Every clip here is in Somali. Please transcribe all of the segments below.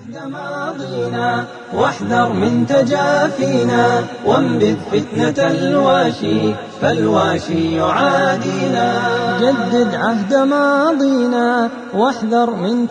ماضينا واحذر من تجافينا وانبذ فتنة الواشي فالواشي يعادينا جدد عهد ماضينا واحذر من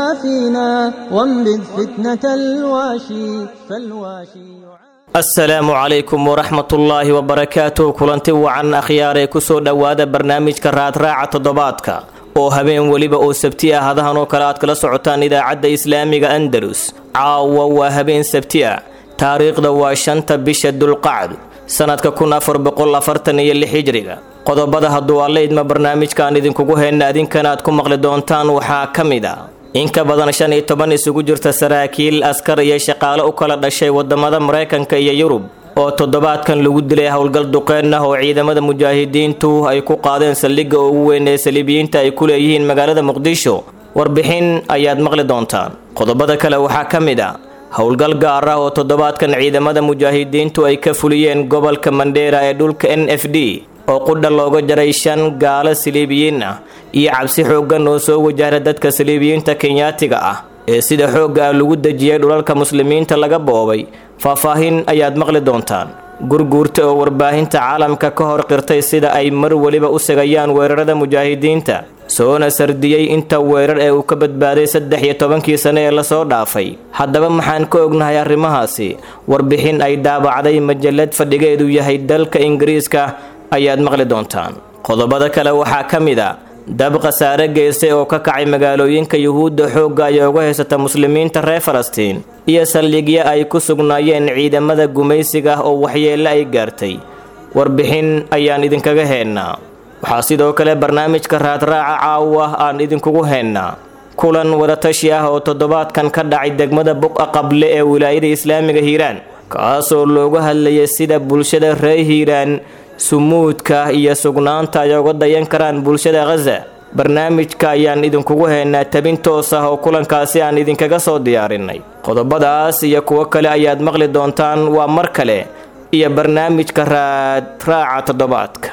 تجافينا وانبذ فتنة الواشي فالواشي يعادينا asalaamu calaykum waraxmatullaahi wabarakaatuh kulanti wacan akhyaaree kusoo dhowaada barnaamijka raadraaca toddobaadka oo habeen weliba oo sabti ah hadahan oo kale aad kala socotaan idaacadda islaamiga andalus caawa waa habeen sabti ah taariikhda waa shanta bisha dulqacd sannadka kun afar boqol afartan iyo lix hijriga qodobada hadduu alla idma barnaamijkaan idinkugu heyna adinkana aad ku maqli doontaan waxaa ka mid a in ka badan shan iyo toban isugu jirta saraakiil askar iyo shaqaale u kala dhashay wadamada maraykanka iyo yurub oo toddobaadkan lagu dilay howlgal duqeen ah oo ciidamada mujaahidiintu ay ku qaadeen saldhigga ugu weyn ee saliibiyiinta ay ku leeyihiin magaalada muqdisho warbixin ayaad maqli doontaan qodobada kale waxaa ka mid a howlgal gaar ah oo toddobaadkan ciidamada mujaahidiintu ay ka fuliyeen gobolka mandheera ee dhulka n f d oo qudha looga jaray shan gaalo saliibiyiin ah iyo cabsi xooggan oo soo wajahda dadka saliibiyiinta kenyaatiga ah ee sida xoogga ah lagu dejiyay dhulalka muslimiinta laga boobay faahfaahin ayaad maqli doontaan gurguurta oo warbaahinta caalamka ka hor qirtay sida ay mar weliba u segayaan weerarada mujaahidiinta soona sardiyey inta weerar ee uu ka badbaaday saddex iyo tobankii sane ee lasoo dhaafay haddaba maxaan ka ognahay arrimahaasi warbixin ay daabacday majalad fadhigeedu yahay dalka ingiriiska ayaad maqli doontaan qodobada kale waxaa ka mid a dab khasaare geystay oo ka kacay magaalooyinka yuhuudda xoogga ay uga haysata muslimiinta reer falastiin iyo saldhigyo ay ku sugnaayeen ciidamada gumaysiga oo waxyeelle ay gaartay warbixin ayaan idinkaga heennaa waxaa sidoo kale barnaamijka raadraaca caawa aan idinkugu heennaa kulan wadatashi ah oo toddobaadkan ka dhacay degmada buqa qable ee wilaayada islaamiga hiiraan kaasoo looga hadlayay sida bulshada reer hiiraan sumuudka iyo sugnaanta ay uga dayan karaan bulshada khaza barnaamijka ayaan idinkugu haynaa tabin toos ah oo kulankaasi aan idinkaga soo diyaarinay qodobadaas iyo kuwo kale ayaad maqli doontaan waa mar kale iyo barnaamijka raadraaca toddobaadka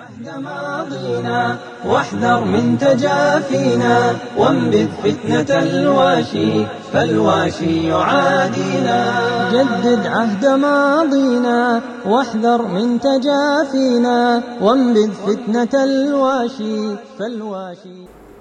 ماضينا واحذر من تجافينا وانبذ فتنة الواشي فالواشي يعادينا جدد عهد ماضينا واحذر من تجافينا وانبذ فتنة الواشي فالواشي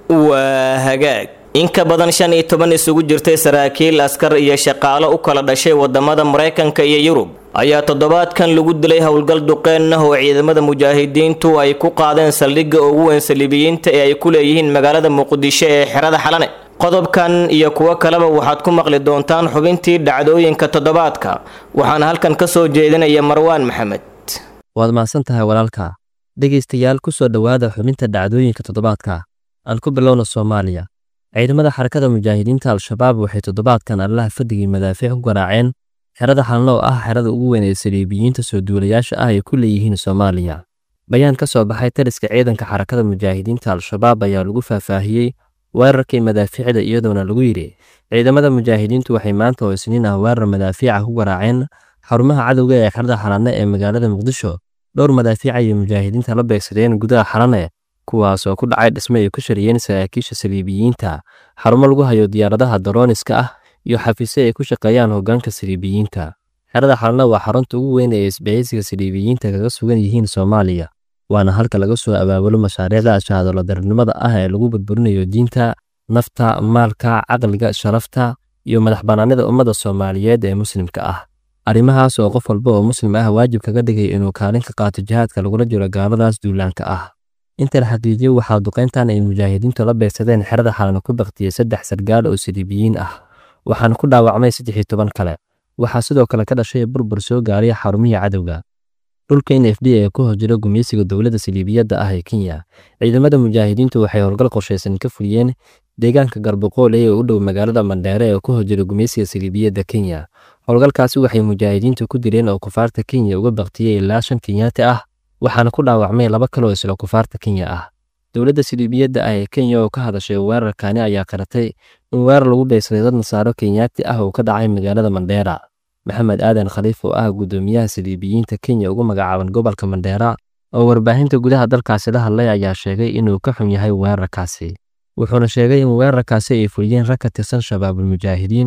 waa hagaag in ka badan shan iyo toban isugu jirtay saraakiil askar iyo shaqaalo u kala dhashay wadamada maraykanka iyo yurub ayaa toddobaadkan lagu dilay howlgal duqeen ah oo ciidamada mujaahidiintu ay ku qaadeen saldhigga ugu weyn saliibiyiinta ee ay ku leeyihiin magaalada muqdisho ee xerada xalane qodobkan iyo kuwo kaleba waxaad ku maqli doontaan xubintii dhacdooyinka toddobaadka waxaana halkan ka soo jeedinaya marwaan maxamed waad mahadsan tahay walaalka dhegaystayaal ku soo dhowaada xubinta dhacdooyinka toddobaadka aan ku bilowna soomaaliya ciidamada xarakada mujaahidiinta al-shabaab waxay toddobaadkan allaha fadigii madaafiic ku garaaceen xerada xalno oo ah xerada ugu weyn ee saliibiyiinta soo duulayaasha ah ay ku leeyihiin soomaaliya bayaan ka soo baxay taliska ciidanka xarakada mujaahidiinta al-shabaab ayaa lagu faahfaahiyey weerarkii madaafiicda iyadoona lagu yidhi ciidamada mujaahidiintu waxay maanta oo isniin ah weerar madaafiica ku garaaceen xarumaha cadowga ee xerada xalane ee magaalada muqdisho dhowr madaafiic ayay mujaahidiinta la beegsadeen gudaha xalane kuwaas oo ku dhacay dhisme ay ku shariyeen saraakiisha saliibiyiinta xarumo lagu hayo diyaaradaha darooniska ah iyo xafiisyo ay ku shaqeeyaan hoggaanka saliibiyiinta xerada xalna waa xarunta ugu weyn ee isbahaysiga saliibiyiinta kaga sugan yihiin soomaaliya waana halka laga soo abaabulo mashaariicda shahaadoladarnimada ah ee lagu burburinayo diinta nafta maalka caqliga sharafta iyo madax bannaanida ummadda soomaaliyeed ee muslimka ah arrimahaas oo qof walba oo muslim ah waajib kaga dhigay inuu kaalin ka qaato jihaadka lagula jiro gaaladaas duulaanka ah inta la xaqiijiyey waxaa duqayntan ay mujaahidiintu la beegsadeen xerada xalana ku baktiyey saddex sargaal oo saliibiyiin ah waxaana ku dhaawacmay saddex iyo toban kale waxaa sidoo kale ka dhashay burbur soo gaaray xarumihii cadowga dhulka n f d ee ku hojira gumeysiga dowladda saliibiyadda ah ee kenya ciidamada mujaahidiintu waxay howlgal qorshaysan ka fuliyeen deegaanka garboqoole ee u dhow magaalada mandheere ee ku hojira gumeysiga saliibiyadda kenya howlgalkaasi waxay mujaahidiintu ku direen oo kufaarta kenya uga baktiyey ilaa shan kenyaati ah waxaana ku dhaawacmay laba kaloo isla kufaarta kenya ah dowladda siliibiyadda ah ee kenya oo ka hadashay weerarkani ayaa qaratay in weerar lagu beegsaday dad nasaaro kenyaati ah oo ka dhacay magaalada mandheera maxamed aadan khaliif oo ah guddoomiyaha siliibiyiinta kenya ugu magacaaban gobolka mandheera oo warbaahinta gudaha dalkaasi la hadlay ayaa sheegay inuu ka xun yahay weerarkaasi wuxuuna sheegay in weerarkaasi ay fuliyeen rag ka tirsan shabaabul mujaahidiin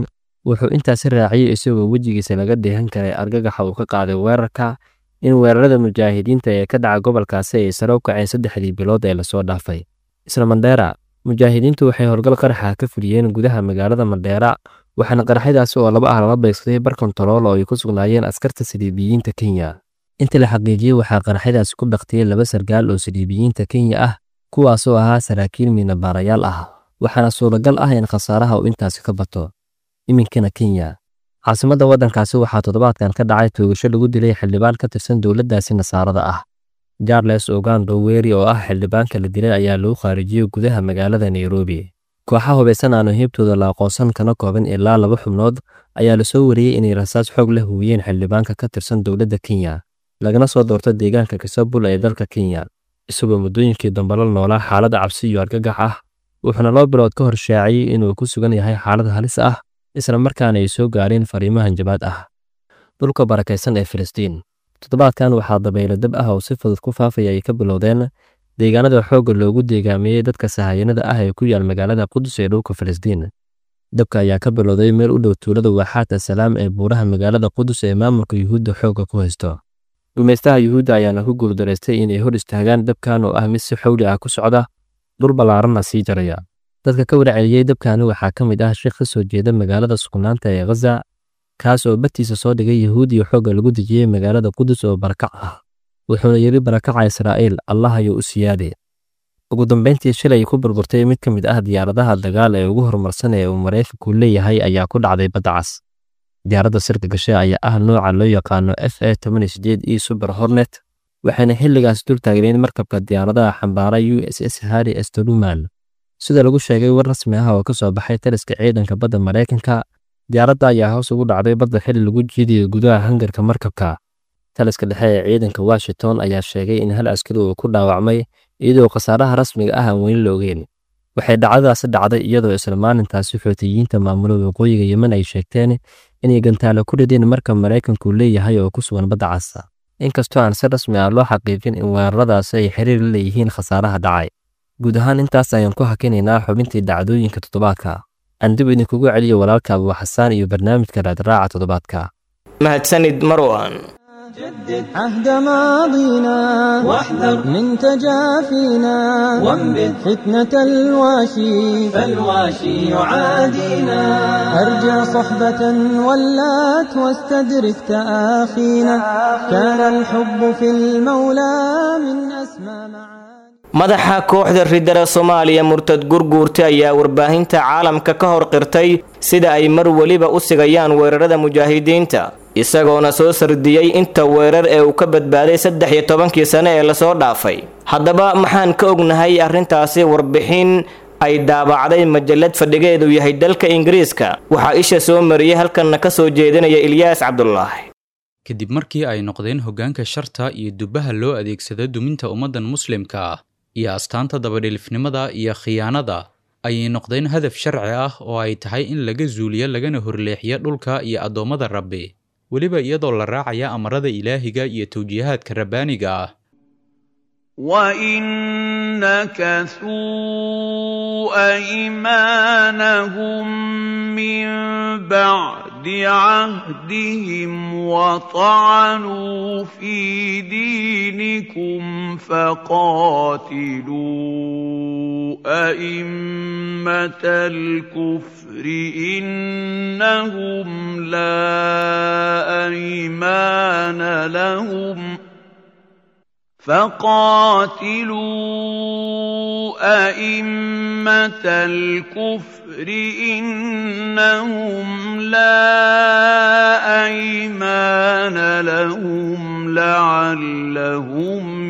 wuxuu intaasi raaciyey isagoo wejigiisa laga dheehan karay argagaxa uu ka qaaday weerarka in weerarada mujaahidiinta ee ka dhaca gobolkaasi ay sare u kaceen saddexdii bilood ee lasoo dhaafay isla mandheera mujaahidiintu waxay howlgal qaraxa ka fuliyeen gudaha magaalada mandheera waxaana qaraxyadaasi oo laba ah lala beegsaday bar kontarool oo ay ku sugnaayeen askarta saliibiyiinta kenya inta la xaqiijiyey waxaa qaraxyadaasi ku dhaktiyey laba sargaal oo saliibiyiinta kenya ah kuwaasoo ahaa saraakiil miinabaarayaal ah waxaana suuragal ah in khasaaraha uu intaasi ka bato iminkana kenya caasimadda waddankaasi waxaa toddobaadkan ka dhacay toogasho lagu dilay xildhibaan ka tirsan dowladdaasi nasaarada ah jarles ogando weri oo ah xildhibaanka la dilay ayaa lagu khaarijiyey gudaha magaalada nairobi kooxa hubaysan aanu heybtooda la aqoonsan kana kooban ilaa laba xubnood ayaa lasoo wariyey inay rasaas xoog la huwiyeen xildhibaanka ka tirsan dowladda kenya lagana soo doorto deegaanka kisabul ee dalka kenya isagoo muddooyinkii dambe la noolaa xaaladda cabsi iyo argagax ah wuxuuna laba bilood ka hor shaaciyey inuu ku sugan yahay xaalad halis ah isla markaana ay soo gaareen fariimo hanjabaad ah dhulka barakaysan ee filistiin toddobaadkan waxaa dabaylo dab ah oo si fudud ku faafaya ay ka bilowdeen deegaanada xoogga loogu deegaamiyey dadka sahayanada ah ee ku yaal magaalada qudus ee dhulka filistiin dabka ayaa ka bilowday meel u dhow tuulada waaxaata salaam ee buuraha magaalada qudus ee maamulka yuhuudda xoogga ku haysto gumaystaha yuhuudda ayaana ku guuldaraystay inay hor istaagaan dabkan oo ah mid si xowli ah ku socda dhul ballaaranna sii jaraya dadka ka warceliyey dabkani waxaa ka mid ah sheekh ka soo jeeda magaalada sugnaanta ee khaza kaas oo bartiisa soo dhigay yahuudiya xoogga lagu dejiyey magaalada qudus oo barakac ah wuxuuna yidhi barakaca israa'iil allah ayuu u siyaade ugu dambayntii shilay ku burburtay mid ka mid ah diyaaradaha dagaal ee ugu horumarsan ee uu maraykanku leeyahay ayaa ku dhacday badda cas diyaaradda sirka gashe ayaa ah nooca loo yaqaano f a e super hornet waxayna xilligaas dul taagneen markabka diyaaradaha xambaara u s s harry storuman sida lagu sheegay war rasmi ah oo ka soo baxay taliska ciidanka badda maraykanka diyaaradda ayaa hoos ugu dhacday badda xilli lagu jiidayo gudaha hangarka markabka taliska dhexe ee ciidanka washington ayaa sheegay in hal askari uu ku dhaawacmay iyadoo khasaaraha rasmiga ah aan weli la ogeyn waxay dhacdadaasi dhacday iyadoo isla maalintaasi xootiyiinta maamula waqooyiga yemen ay sheegteen inay gantaalo ku rideen marka maraykanku leeyahay oo ku sugan badda casa inkastoo aan si rasmi ah loo xaqiijin in weeraradaasi ay xiriir la leeyihiin khasaaraha dhacay guud ahaan intaas ayaan ku hakinaynaa xubintii dhacdooyinka toddobaadka aan dib idinkugu celiyo walaalka abuu xasaan iyo barnaamijka raadraaca toddobaadka mahadsanid marwan جدد عهد ماضينا واحذر من تجافينا وانبذ فتنة الواشي فالواشي يعادينا أرجع صحبة ولات واستدرك تآخينا كان الحب في المولى من أسمى معاني madaxa kooxda ridara soomaaliya murtad gurguurta ayaa warbaahinta caalamka ka hor qirtay sida ay mar weliba u sigayaan weerarada mujaahidiinta isagoona soo sardiyey inta weerar ee uu ka badbaaday saddex iyo tobankii sane ee lasoo dhaafay haddaba maxaan ka ognahay arrintaasi warbixin ay daabacday majalad fadhigeedu yahay dalka ingiriiska waxaa isha soo mariyey halkanna ka soo jeedinaya ilyaas cabdulaahi kadib markii ay noqdeen hoggaanka sharta iyo dubbaha loo adeegsada duminta ummaddan muslimka ah iyo astaanta dabadhilifnimada iyo khiyaanada ayay noqdeen hadaf sharci ah oo ay tahay in laga zuuliyo lagana horleexiyo dhulka iyo addoommada rabbi weliba iyadoo la raacaya amarada ilaahiga iyo tawjiihaadka rabbaaniga ah وَإِن نَّكَثُوا أَيْمَانَهُم مِّن بَعْدِ عَهْدِهِمْ وَطَعَنُوا فِي دِينِكُمْ فَقَاتِلُوا أَئِمَّةَ الْكُفْرِ إِنَّهُمْ لَا أَيْمَانَ لَهُمْ ۖ فقاتلوا أئمة الكفر إنهم لا أيمان لهم لعلهم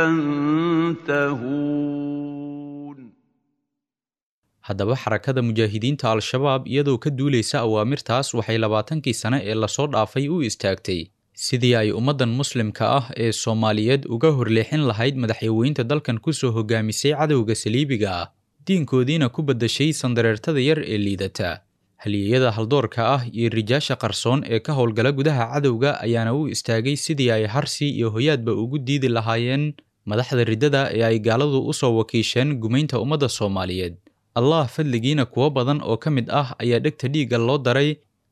ينتهون haddaba xarakada mujaahidiinta al-shabaab iyadoo ka duulaysa awaamirtaas waxay labaatankii sane ee lasoo dhaafay u istaagtay sidii ay ummaddan muslimka ah ee soomaaliyeed uga horleexin lahayd madaxyaweynta dalkan ku soo hogaamisay cadowga saliibiga ah diinkoodiina ku baddashay sandareertada yar ee liidata halyeeyada haldoorka ah iyo rijaasha qarsoon ee ka howlgala gudaha cadowga ayaana u istaagay sidii ay harsi iyo hoyaadba ugu diidi lahaayeen madaxda riddada ee ay gaaladu u soo wakiisheen gumaynta ummadda soomaaliyeed allah fadligiina kuwo badan oo ka mid ah ayaa dhegta dhiigga loo daray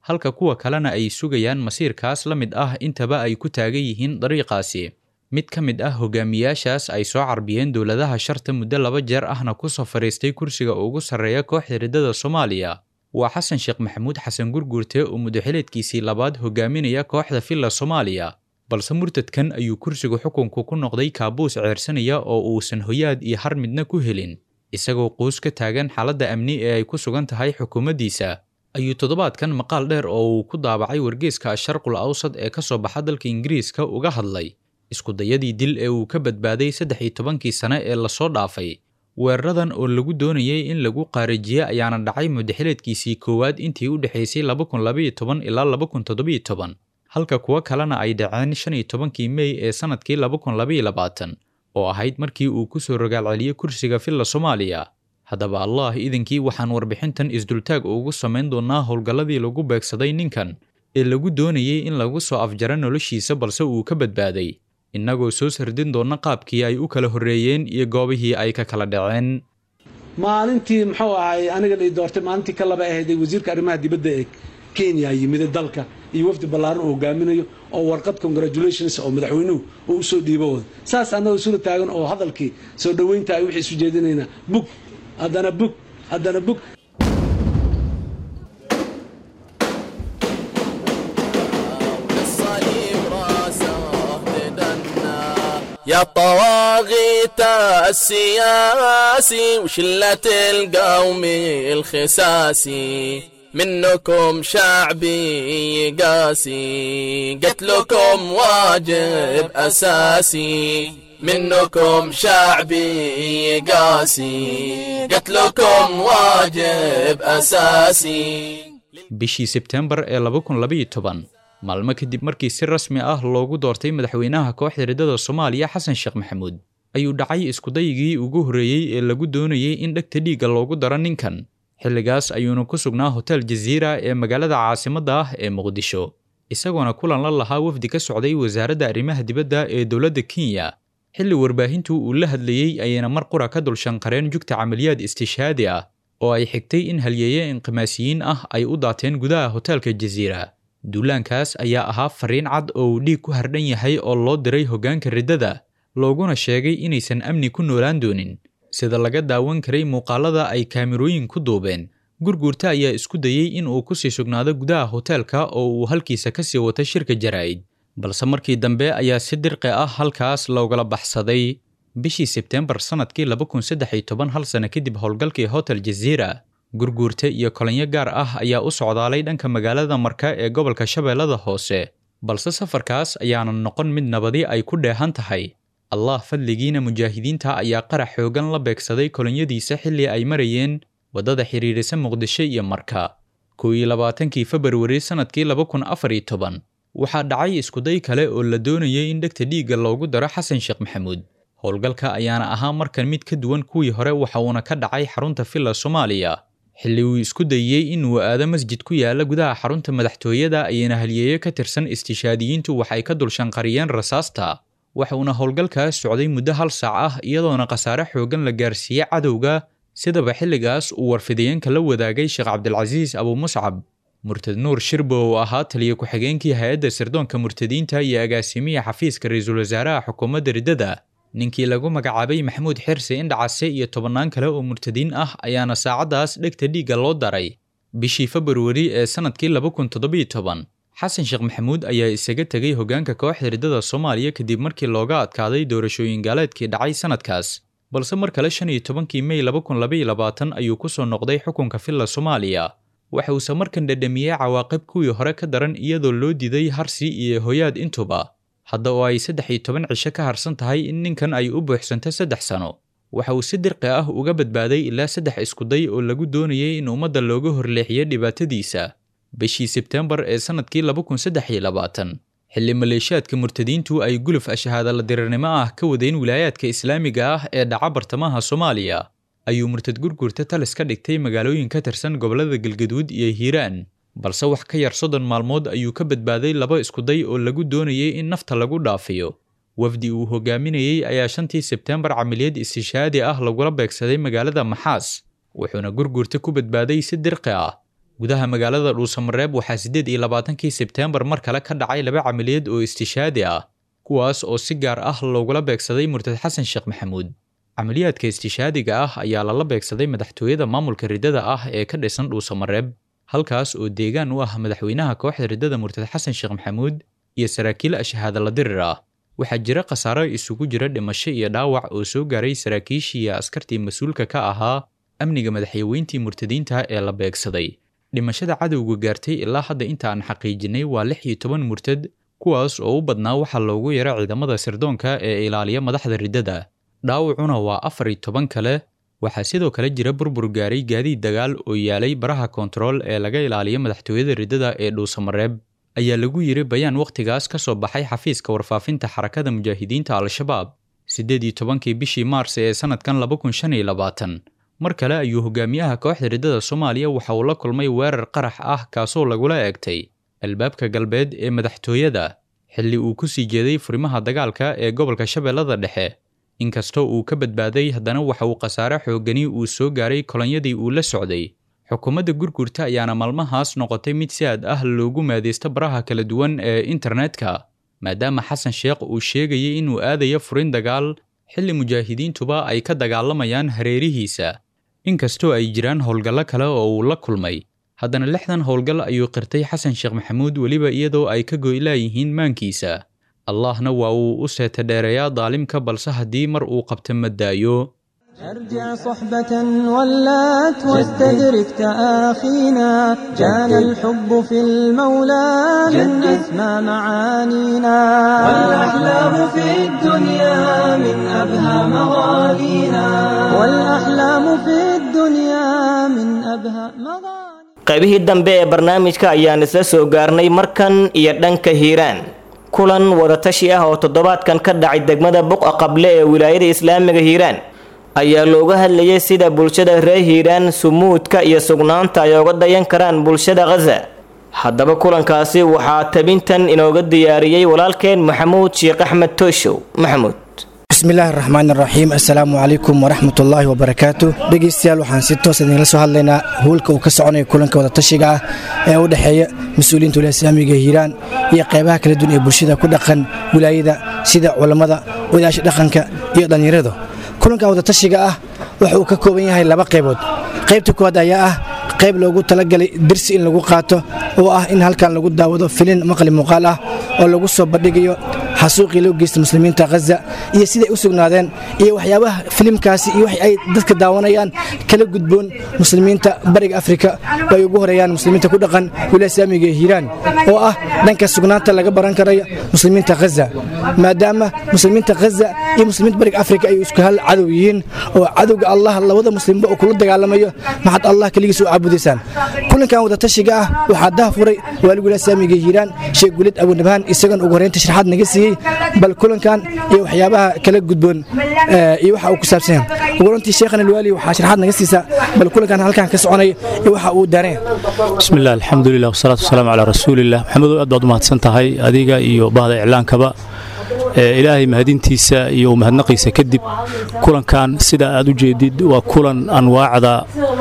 halka kuwa kalena ay sugayaan masiirkaas la mid ah intaba ay ku taagan yihiin dariiqaasi mid ka mid ah hogaamiyaashaas ay soo carbiyeen dowladaha sharta muddo laba jeer ahna kusoo fadhiistay kursiga ugu sarreeya kooxda riddada soomaaliya waa xasan sheekh maxamuud xasan gurguurte oo muddaxileedkiisii labaad hogaaminaya kooxda villa soomaaliya balse murtadkan ayuu kursiga xukunku ku noqday kaabuus ceersanaya oo uusan hoyaad iyo har midna ku helin isagoo quus ka taagan xaaladda amni ee ay ku sugan tahay xukuumaddiisa ayuu toddobaadkan maqaal dheer oo uu ku daabacay wargeeska asharqul awsad ee ka soo baxa dalka ingiriiska uga hadlay iskudayadii dil ee uu ka badbaaday saddex iyo tobankii sane ee lasoo dhaafay weeraradan oo lagu doonayay in lagu qaarijiye ayaana dhacay muddaxileedkiisii koowaad intii u dhexaysay laba kun labaiyo toban ilaa laba kun toddobiyo toban halka kuwo kalena ay dhaceen shan iyo tobankii mey ee sannadkii laba kun labaiyo labaatan oo ahayd markii uu ku soo rogaalceliyey kursiga villa soomaaliya haddaba allah idinkii waxaan warbixintan isdultaag ugu samayn doonnaa howlgalladii lagu beegsaday ninkan ee lagu doonayay in lagu soo afjaro noloshiisa balse uu ka badbaaday innagoo soo sardin doonna qaabkii ay u kala horreeyeen iyo goobihii ay ka kala dhaceen maalintii muxuu ahay aniga la doortay maalintii ka laba ahayday wasiirka arrimaha dibadda ee kenya yimida dalka iyo wafdi ballaaran uu hogaaminayo oo warqad congratulations oo madaxweynuhu uu usoo dhiibo wada saas annagoo isula taagan oo hadalkii soo dhoweynta ay wixii isu jeedinaynaa bug haddana bug haddana bug يا طواغيت السياسي وشلة القوم الخساسي منكم شعبي قاسي قتلكم واجب أساسي منكم شعبي قاسي قتلكم واجب أساسي bishii sebtembar ee laba kun labaiyo toban maalmo kadib markii si rasmi ah loogu doortay madaxweynaha kooxda riddada soomaaliya xasan sheekh maxamuud ayuu dhacay iskudayigii ugu horreeyey ee lagu doonayey in dhegta dhiigga loogu daro ninkan xilligaas ayuuna ku sugnaa hotel jaziira ee magaalada caasimadda ah ee muqdisho isagoona kulan la lahaa wafdi ka socday wasaaradda arrimaha dibadda ee dowladda kenya xilli warbaahintu uu la hadlayey ayayna mar qura ka dulshanqareen jugta camaliyaad istishhaadi ah oo ay xigtay in halyeeye inqimaasiyiin ah ay u daateen gudaha hoteelka jaziira duulaankaas ayaa ahaa fariin cad oo uu dhiig ku hardhan yahay oo loo diray hoggaanka riddada looguna sheegay inaysan amni ku noolaan doonin sida laga daawan karay muuqaalada ay kaamirooyin ku duubeen gurguurta ayaa isku dayey in uu ku sii sugnaado gudaha hoteelka oo uu halkiisa ka sii wata shirka jaraa'id balse markii dambe ayaa si dirqi ah halkaas loogala baxsaday bishii sebteembar sannadkii laba kun saddex iyo toban hal sano kadib howlgalkii hotel jaziira gurguurta iyo kolinyo gaar ah ayaa u socdaalay dhanka magaalada marka ee gobolka shabeellada hoose balse safarkaas ayaanan noqon mid nabadi ay ku dheehan tahay allah fadligiina mujaahidiinta ayaa qarax xoogan la beegsaday kolinyadiisa xilli ay marayeen waddada xidhiidhisa muqdisho iyo marka kow iyo labaatankii februari sannadkii laba kun afar iyo toban waxaa dhacay iskuday kale oo la doonayay in dhegta dhiigga loogu daro xasan sheekh maxamuud howlgalka ayaana ahaa markan mid ka duwan kuwii hore waxa uuna ka dhacay xarunta villa soomaaliya xilli uu isku dayey inuu aado masjid ku yaala gudaha xarunta madaxtooyada ayayna halyeeyo ka tirsan istishaadiyiintu waxay ka dulshanqariyeen rasaasta waxuuna howlgalkaas socday muddo hal saac ah iyadoona khasaare xoogan la gaarsiiyey cadowga sidaba xilligaas uu warfidayeenka la wadaagay sheekh cabdilcasiis abuumuscab murtad nuur shirbo oo ahaa taliya ku-xigeenkii hay-adda sirdoonka murtadiinta iyo agaasimiya xafiiska ra-iisul wasaaraha xukuumadda riddada ninkii lagu magacaabay maxamuud xirse indhacase iyo tobannaan kale oo murtadiin ah ayaana saacaddaas dhegta dhiigga loo daray bishii februari ee sannadkii laba kun toddobiyo toban xasan sheekh maxamuud ayaa isaga tegay hoggaanka kooxda riddada soomaaliya kadib markii looga adkaaday doorashooyin gaaleedkii dhacay sannadkaas balse mar kale shan iyo tobankii mey laba kun labaiyo labaatan ayuu ku soo noqday xukunka villa soomaaliya waxa uuse markan dhadhamiyey cawaaqib kuwii hore ka daran iyadoo loo diiday harsi iyo hoyaad intuba hadda oo ay saddex iyo toban cisho ka harsan tahay in ninkan ay u buuxsanto saddex sano waxa uu si dirqi ah uga badbaaday ilaa saddex iskuday oo lagu doonayay in ummadda looga horleexiyo dhibaatadiisa bishii sebteembar ee sannadkii laba kun saddex iyo labaatan xilli maleeshiyaadka murtadiintu ay guluf ashahaadala dirirnimo ah ka wadeen wilaayaadka islaamiga ah ee dhaca bartamaha soomaaliya ayuu murtad gurgurta talis ka dhigtay magaalooyin ka tirsan gobollada galgaduud iyo hiiraan balse wax ka yar soddon maalmood ayuu ka badbaaday laba iskuday oo lagu doonayay in nafta lagu dhaafiyo wafdi uu hogaaminayey ayaa shantii sebteembar camiliyad istishaadi ah lagula beegsaday magaalada maxaas wuxuuna gurgurta ku badbaaday si dirqi ah gudaha magaalada dhuusamareeb waxaa siddeed iyo labaatankii sebteembar mar kale ka dhacay laba camaliyaed oo istishaadi ah kuwaas oo si gaar ah loogula beegsaday murtad xasan sheekh maxamuud camaliyaadka istishaadiga ah ayaa lala beegsaday madaxtooyada maamulka riddada ah ee ka dhisan dhuusamareeb halkaas oo deegaan u ah madaxweynaha kooxda riddada murtad xasan sheekh maxamuud iyo saraakiil ashahaadala dirir ah waxaa jira khasaaro isugu jira dhimasho iyo dhaawac oo soo gaaray saraakiishii iyo askartii mas-uulka ka ahaa amniga madaxyaweyntii murtadiinta ee la beegsaday dhimashada cadowga gaartay ilaa hadda inta aan xaqiijinay waa lix iyo toban murtad kuwaas oo u badnaa waxaa loogu yara ciidamada sirdoonka ee ilaaliya madaxda riddada dhaawacuna waa afar iyo toban kale waxaa sidoo kale jira burbur gaaray gaadiid dagaal oo yaalay baraha koontarool ee laga ilaaliyo madaxtooyada riddada ee dhuusamareeb ayaa lagu yiri bayaan wakhtigaas ka soo baxay xafiiska warfaafinta xarakada mujaahidiinta al-shabaab siddeed iyo tobankii bishii maars ee sannadkan laba kun shan iyo labaatan mar kale ayuu hogaamiyaha kooxda riddada soomaaliya waxa uu la kulmay weerar qarax ah kaasoo lagula eegtay albaabka galbeed ee madaxtooyada xilli uu ku sii jeeday furimaha dagaalka ee gobolka shabeellada dhexe inkastoo uu ka badbaaday haddana waxa uu khasaare xoogani uu soo gaaray kolonyadii uu la socday xukuumadda gurgurta ayaana maalmahaas noqotay mid si aad ah loogu maadaysto baraha kala duwan ee internetka maadaama xasan sheekh uu sheegayay inuu aadayo furin dagaal xilli mujaahidiintuba ay ka dagaalamayaan hareerihiisa inkastoo ay jiraan howlgallo kale oo uu la kulmay haddana lixdan howlgal ayuu qirtay xasan sheekh maxamuud weliba iyadoo ay ka goylaayihiin maankiisa allahna waa uu u seeta dheereeyaa daalimka balse haddii mar uu qabta ma daayo ارجع صحبة ولات واستدرك تآخينا كان الحب في المولى من أسمى معانينا والأحلام في الدنيا من أبهى مغانينا والأحلام في الدنيا من أبهى مغانينا qaybihii dambe ee barnaamijka ayaan isla soo gaarnay markan iyo dhanka hiiraan kulan wadatashi ah oo toddobaadkan ka dhacay degmada buqa qable ee wilaayada islaamiga hiiraan ayaa looga hadlayay sida bulshada reer hiiraan sumuudka iyo sugnaanta ay oga dayan karaan bulshada khaza haddaba kulankaasi waxaa tabintan inooga diyaariyey walaalkeen maxamuud sheekh axmed tooshow maxamuud bismillahi raxmaan raxiim assalaamu calaykum waraxmatullaahi wabarakaatu dhegeystayaal waxaan si toos idinla soo hadlaynaa howlka uu ka soconaya kulanka wadatashiga ah ee u dhexeeya mas-uuliyiinta wilaaya islaamiga hiiraan iyo qaybaha kala duwan ee bulshada ku dhaqan wilaayada sida culammada odayaasha dhaqanka iyo dhallinyarada kulanka wadatashiga ah waxa uu ka kooban yahay laba qaybood qaybta koowaad ayaa ah qayb loogu talagalay dersi in lagu qaato oo ah in halkan lagu daawado filin maqli muuqaal ah oo lagu soo bandhigayo xasuuqii loo geysta muslimiinta khaza iyo siday u sugnaadeen iyo waxyaabaha filimkaasi iyo wax ay dadka daawanayaan kala gudboon muslimiinta bariga afrika oo ay ugu horeeyaan muslimiinta ku dhaqan wilaaya islaamiga ee hiiraan oo ah dhanka sugnaanta laga baran karayo muslimiinta khaza maadaama muslimiinta khaza iyo muslimiinta bariga afrika ay isku hal cadow yihiin oo cadowga allah labada muslimba uu kula dagaalamayo maxad allah keligiis u caabudaysaan kulankan wadatashiga ah waxaa dahafuray waalig wilaaya islaamiga ee hiiraan sheekh gulid abunabhaan isagan ugu horeynta sharaxaad naga siiyey bal kulankan iyo waxyaabaha kala gudboon iyo waxa uu ku saabsan yahay ugu horantii sheekhan alwaali waxaa sharaxaad naga siisaa bal kulankan halkan ka soconaya iyo waxa uu daareen بسم الله الحمد لله والصلاة والسلام على رسول الله محمد aad baad u mahadsan tahay adiga iyo bahda iclaankaba ilaahay mahadintiisa iyo mahadnaqiisa kadib kulankan sida aad u jeedid waa kulan anwaacda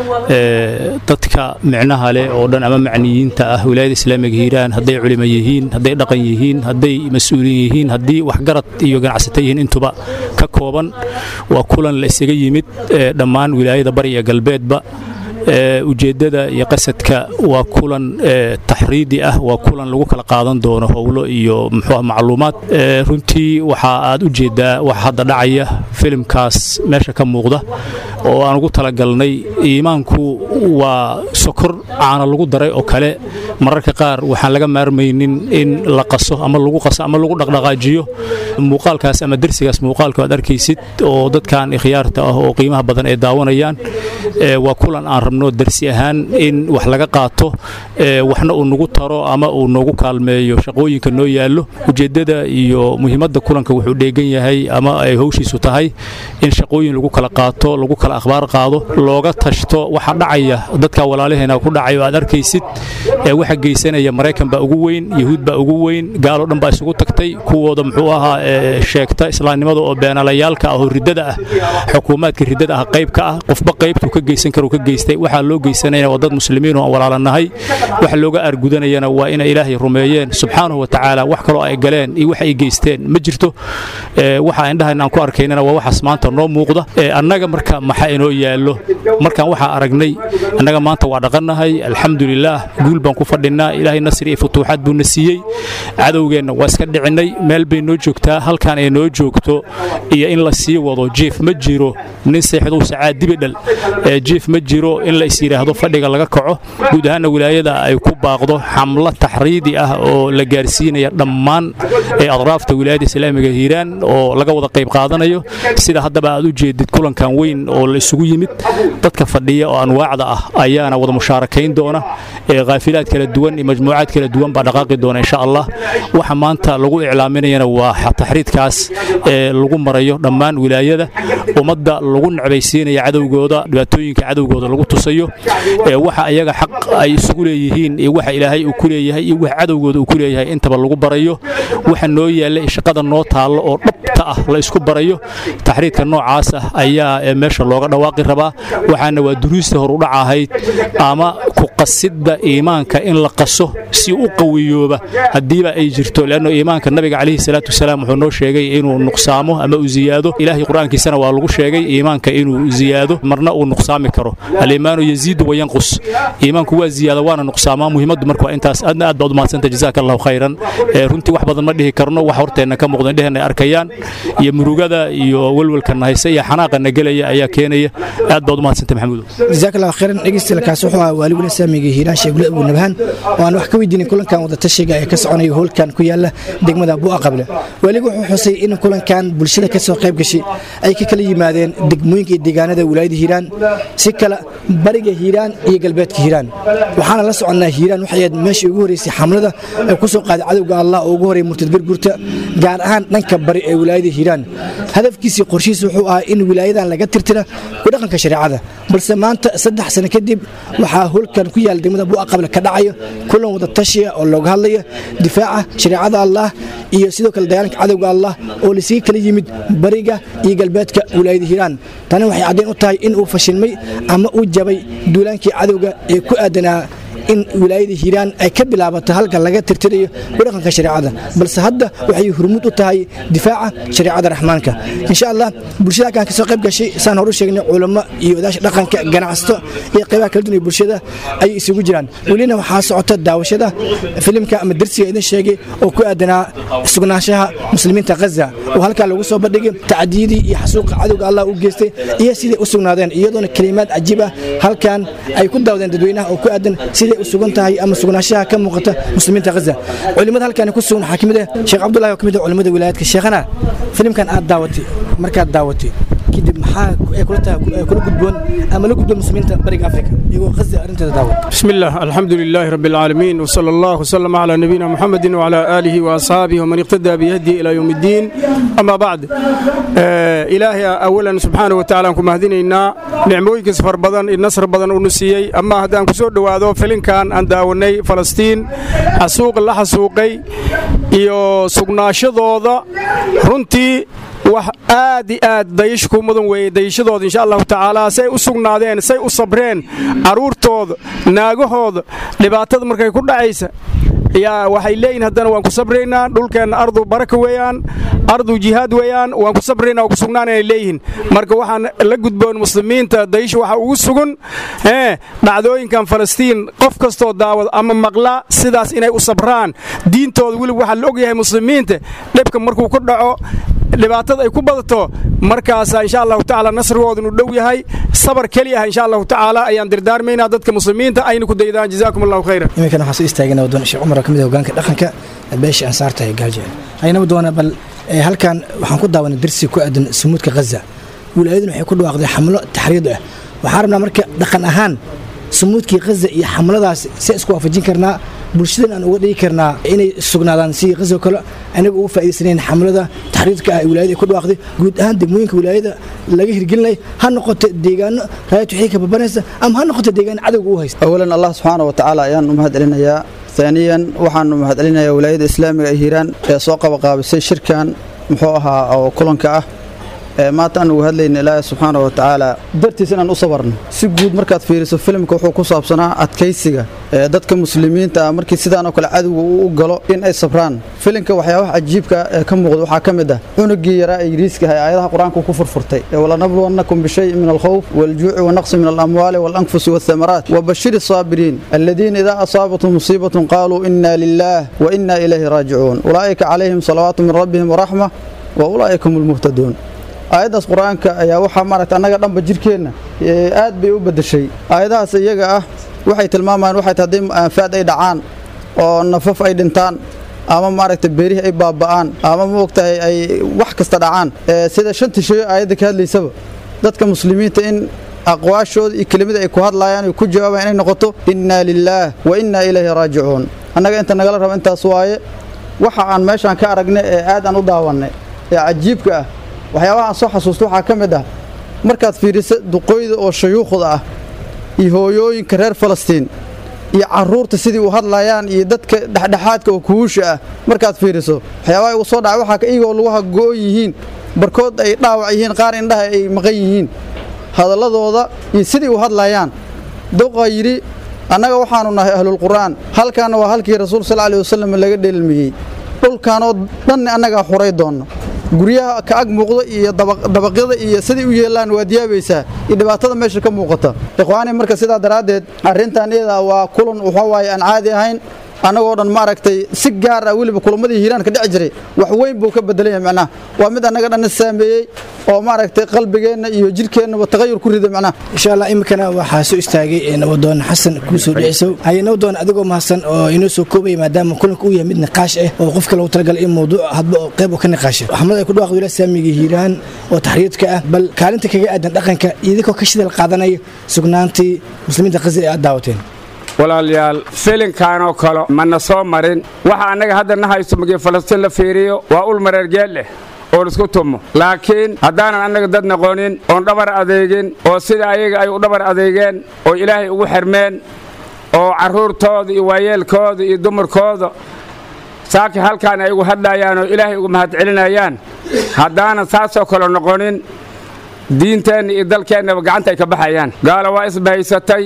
dadka micnaha leh oo dhan ama macniyiinta ah wilaayada islaamiga hiiraan hadday culimo yihiin hadday dhaqan yihiin hadday mas-uuliin yihiin haddii waxgarad iyo ganacsato yihiin intuba ka kooban waa kulan la isaga yimid dhammaan wilaayada bari iyo galbeedba ujeeddada iyo qasadka waa kulan taxriidi ah waa kulan lagu kala qaadan doono howlo iyo muxuu macluumaad runtii waxa aad u jeeddaa waxa hadda dhacaya filimkaas meesha ka muuqda oo aan ugu talagalnay iimaanku waa sokor caana lagu daray oo kale mararka qaar waxaan laga maarmaynin in la qaso ama lagu qaso ama lagu dhaqdhaqaajiyo muuqaalkaas ama dersigaas muuqaalka aad arkaysid oo dadkan ikhyaarta ah oo qiimaha badan ay daawanayaan waa kulan aan rabno dersi ahaan in wax laga qaato waxna uu nagu taro ama uu noogu kaalmeeyo shaqooyinka noo yaallo ujeeddada iyo muhiimadda kulanka wuxuu dheegan yahay ama ay howshiisu tahay in shaqooyin lagu kala qaato lagu kala kala akhbaar qaado looga tashto waxa dhacaya dadka walaalaheena ku dhacay oo aad arkaysid ee waxa geysanaya maraykan baa ugu weyn yahuud baa ugu weyn gaaloo dhan baa isugu tagtay kuwooda muxuu ahaa sheegta islaamnimada oo beenalayaalka ah oo riddada ah xukuumaadka riddada ah qayb ka ah qofba qaybtuu ka geysan karo ka geystay waxaa loo geysanayana waa dad muslimiin oo aan walaalanahay waxa looga argudanayana waa inay ilaahay rumeeyeen subxaanahu wa tacaala wax kaloo ay galeen iyo wax ay geysteen ma jirto waxa indhahan aan ku arkaynana waa waxaas maanta noo muuqda annaga marka maxaa inoo yaallo markaan waxaa aragnay annaga maanta waa dhaqannahay alxamdulilaah guul baan ku fadhinnaa ilaahay nasri iyo futuuxaad buuna siiyey cadowgeenna waa iska dhicinnay meel bay noo joogtaa halkaan ay noo joogto iyo in la sii wado jiif ma jiro nin seexduu sacaad dibidhal jiif ma jiro in la is yidhaahdo fadhiga laga kaco guud ahaanna wilaayada ay ku baaqdo xamlo taxriidi ah oo la gaarsiinaya dhammaan adraafta wilaayada islaamiga hiiraan oo laga wada qayb qaadanayo sida haddaba aad u jeedid kulankan weyn oo la isugu yimid dadka fadhiya oo anwaacda ah ayaana wada mushaarakayn doona khaafilaad kala duwan iyo majmuucaad kala duwan baa dhaqaaqi doona insha allah waxa maanta lagu iclaaminayana waa taxriidkaas ee lagu marayo dhammaan wilaayada ummadda lagu necbaysiinaya cadowgooda dhibaatooyinka cadowgooda lagu tusayo waxa ayaga xaq ay isugu leeyihiin iyo waxa ilaahay uu ku leeyahay iyo waxa cadowgooda uu ku leeyahay intaba lagu barayo waxa noo yaalla shaqada noo taallo oo dhabta ah la isku barayo taxriidka noocaas ah ayaa meesha looga dhawaaqi rabaa waxaana waa duruusta horudhac ahayd ama ku qasidda iimaanka in la qaso si u qawiyooba haddiiba ay jirto leanno iimaanka nabiga calayhi salaatu wasalaam wuxuu noo sheegay inuu nuqsaamo ama uu ziyaado ilaahay qur-aankiisana waa lagu sheegay iimaanka inuu ziyaado marna uu nuqsaami karo aliimaanu yaziidu wayanqus iimaanku waa ziyaada waana nuqsaamaa muhiimaddu marka waa intaas aadna aad baad u mahadsanta jazaaka allahu khayran runtii wax badan ma dhihi karno wax horteenna ka muuqda indheheenna ay arkayaan iyo murugada iyo welwelkana haysa iyo xanaaqana gelaya ayaa keenaya aad baad u mahadsanta maxamuudo jazaak allahu khayran dhegeystayaal wuxuu ahaa waaliguna saamiga hiiraan sheegule abu nabhaan oo aan wax ka weydiinin kulankan wadatashiga ee ka soconaya hoolkan ku yaala degmada bu'a qable waaligu wuxuu xusay in kulankan bulshada ka soo qayb gashay ay ka kala yimaadeen degmooyinka iyo deegaanada wilaayada hiiraan si kale bariga hiiraan iyo galbeedka hiiraan waxaana la soconnaa hiiraan waxay ahayd meeshii ugu horreysay xamlada ee ku soo qaaday cadowga allah oo ugu horreeyay murtad gargurta gaar ahaan dhanka bari ee wilaayada hiiraan hadafkiisii qorshihiisa wuxuu ahaa in wilaayadan laga tirtira ku dhaqanka shareecada balse maanta saddex sano kadib waxaa holkan ku yaala degmada bu'a qable ka dhacayo kulan wada tashiya oo looga hadlaya difaaca shareecada allah iyo sidoo kale dagaalanka cadowga allah oo laysaga kala yimid bariga iyo galbeedka wilaayada hiiraan tani waxay caddayn u tahay in uu fashilmay ama uu jabay duulaankii cadowga ee ku aadanaa in wilaayada hiiraan ay ka bilaabato halka laga tirtirayo kudhaqanka shareecada balse hadda waxay hurmud u tahay difaaca shareecada raxmaanka insha allah bulshada halkan kasoo qayb gashay saan horu sheegnay culamo iyo odaasha dhaqanka ganacsato iyo qaybaha kala duwan ee bulshada ayay isugu jiraan welina waxaa socota daawashada filimka ama darsiga idin sheegay oo ku aadanaa sugnaanshaha muslimiinta ghaza oo halkaa lagu soo bandhigay tacdiyadii iyo xasuuqa cadowga allah u geystay iyo siday u sugnaadeen iyadoona kelimaad cajiib ah halkan ay ku daawadeen dadweynaha oo ku aadan siday u sugan tahay ama sugnaanshaha ka muuqata muslimiinta ghaza culimada halkan ku sugan waxaa kamid ah sheekh cabdullahi oo kamid ah culimada wilaayadka sheekhana filimkan aad daawatay markaad daawatay kadib maxaa ay kula tahay kula gudboon ama la gudboon muslimiinta bariga afrika iyagoo ghaza arrinteeda daawata بسم الله الحمد لله رب العالمين وصلى الله وسلم على نبينا محمد وعلى آله وأصحابه ومن اقتدى بهديه إلى يوم الدين أما بعد آه إلهي أولا سبحانه وتعالى أنكم مهدينينا نعمويك سفر بدن النصر بدن ونسيي أما هذا أنكم سود وهذا فلين كان أن داوني فلسطين حسوق الله حسوقي iyo sugnaashadooda runtii wax aad i aad dayashku mudan weeye dayashadooda insha allahu tacaala say u sugnaadeen say u sabreen carruurtooda naagahooda dhibaatada markay ku dhacaysa yaa waxay leeyihin haddana waan ku sabraynaa dhulkeenna ardu baraka weeyaan ardu jihaad weeyaan waan ku sabraynaa waan ku sugnaanay leeyihiin marka waxaan la gudboon muslimiinta dayasha waxa ugu sugan ee dhacdooyinkan falastiin qof kastoo daawad ama maqla sidaas inay u sabraan diintooda weliba waxaa la ogyahay muslimiinta dhibka markuu ku dhaco dhibaatada ay ku badato markaasa insha allahu tacaala nasrigooda inuu dhow yahay sabar keliya ah insha allahu tacaala ayaan dirdaarmaynaa dadka muslimiinta ayna ku daydaan jazaakum allahu khayran iminkan waxaan soo istaagana wadoon sheekh cumar oo kamid ah hogaanka dhaqanka beesha ansaarta ee gaaljeel aynaba doona bal halkan waxaan ku daawanay darsi ku aadan sumuudka ghaza wilaayaduna waxay ku dhawaaqday xamlo taxriid ah waxaan rabnaa marka dhaqan ahaan sumuudkii khaza iyo xamladaas si isku waafajin karnaa bulshadan aan uga dhigi karnaa inay sugnaadaan sidii khaza kale anaga uga faa'iidaysanayn xamlada taxriirka ah ee wilaayada ay ku dhawaaqday guud ahaan degmooyinka wilaayada laga hirgelinaya ha noqoto deegaano raayad wixii ka babanaysa ama ha noqoto deegaano cadowga u haysta awalan allah subxaana wa tacaala ayaan u mahad celinayaa haaniyan waxaanu mahad celinayaa wilaayada islaamiga ee hiiraan ee soo qabaqaabisay shirkan muxuu ahaa oo kulanka ah maanta aan uga hadlayna ilaahay subxaana wa tacaala dartiis inaan u sabarno si guud markaad fiiriso filimka wuxuu ku saabsanaa adkaysiga ee dadka muslimiinta ah markii sidaanoo kale cadowga uu u galo in ay sabraan filimka waxyaabaha cajiibka ee ka muuqda waxaa ka mid ah cunugii yaraa ee yiriiska ah ee aayadaha qur-aanka ku furfurtay walanabluwannakum bishayin min alkhawf waljuuci wanaqsi min alamwaali walanfusi walthamaraat wabashiri الصابرين الذين إذا أصابتهم مصيبة قالوا إنا لله وإنا إليه راجعون أولئك عليهم صلوات من ربهم ورحمة وأولئك هم المهتدون aayaddaas qur-aanka ayaa waxaa maaragta annaga dhanba jirkeenna aad bay u beddeshay aayadahaas iyaga ah waxay tilmaamayaan waxay tahay haddii aanfaad ay dhacaan oo nafaf ay dhintaan ama maaragta beerihii ay baaba'aan ama maogtahay ay wax kasta dhacaan sida shanta sheeyo aayadda ka hadlaysaba dadka muslimiinta in aqwaashooda iyo kelimada ay ku hadlaayaan ay ku jawaabayaan inay noqoto innaa lilaah wa innaa ilayhi raajicuun annaga inta nagala raba intaas waaye waxa aan meeshaan ka aragnay ee aad aan u daawannay ee cajiibka ah waxyaabaha aan soo xasuusto waxaa ka mid ah markaad fiidhiso duqooyda oo shayuukhda ah iyo hooyooyinka reer falastiin iyo carruurta sidii u hadlayaan iyo dadka dhexdhexaadka oo kuhuusha ah markaad fiidhiso waxyaabaha igu soo dhacay waxaa iyagoo lagu hago'on yihiin barkood ay dhaawac yihiin qaar indhaha ay maqan yihiin hadalladooda iyo sidii u hadlayaan doqaa yidhi annaga waxaannu nahay ahlulqur'aan halkaana waa halkii rasuul sal alih wasalam laga dheelmiyey dhulkaanoo dhanni annagaa xuray doonna guryaha ka ag muuqda iyo dabaqyada iyo siday u yeelaan waad yaabaysaa iyo dhibaatada meesha ka muuqata ikhwaani marka sidaa daraaddeed arrintan iyada waa kulan waxa waaye aan caadi ahayn annagoo dhan maaragtay si gaar ah weliba kulamadii hiiraan ka dhici jiray wax weyn buu ka bedelan yahay macnaha waa mid annaga dhanna saameeyey oo maaragtay qalbigeenna iyo jirkeennaba tagayur ku riday macnaha insha allah iminkana waxaa soo istaagay nabadoon xasan kuusoo dhicisow haye nabadoon adigoo mahadsan oo inoo soo koobaya maadaama kulanka uu yahay mid niqaash ah oo qofka lagu talagalay in mawduuc hadba oo qayb oo ka niqaasha xamad ay ku dhawaaqda wilaaya saamiga hiiraan oo taxriidka ah bal kaalinta kaga aadan dhaqanka idinkoo ka shidal qaadanaya sugnaantii muslimiinta qazi ee aad daawateen walaalayaal filinkaanoo kale mana soo marin waxa annaga hadda na haysto markii falastiin la fiiriyo waa ul mareergeel leh oo laisku tumo laakiin haddaanan annaga dad noqonin oon dhabar adeegin oo sida ayaga ay u dhabar adeegeen oo ilaahay ugu xirmeen oo carruurtooda iyo waayeelkooda iyo dumarkooda saaki halkaan ay ugu hadlayaan oo ilaahay ugu mahadcelinayaan haddaanan saasoo kale noqonin diinteenna iyo dalkeennaba gacanta ay ka baxayaan gaala waa isbahaysatay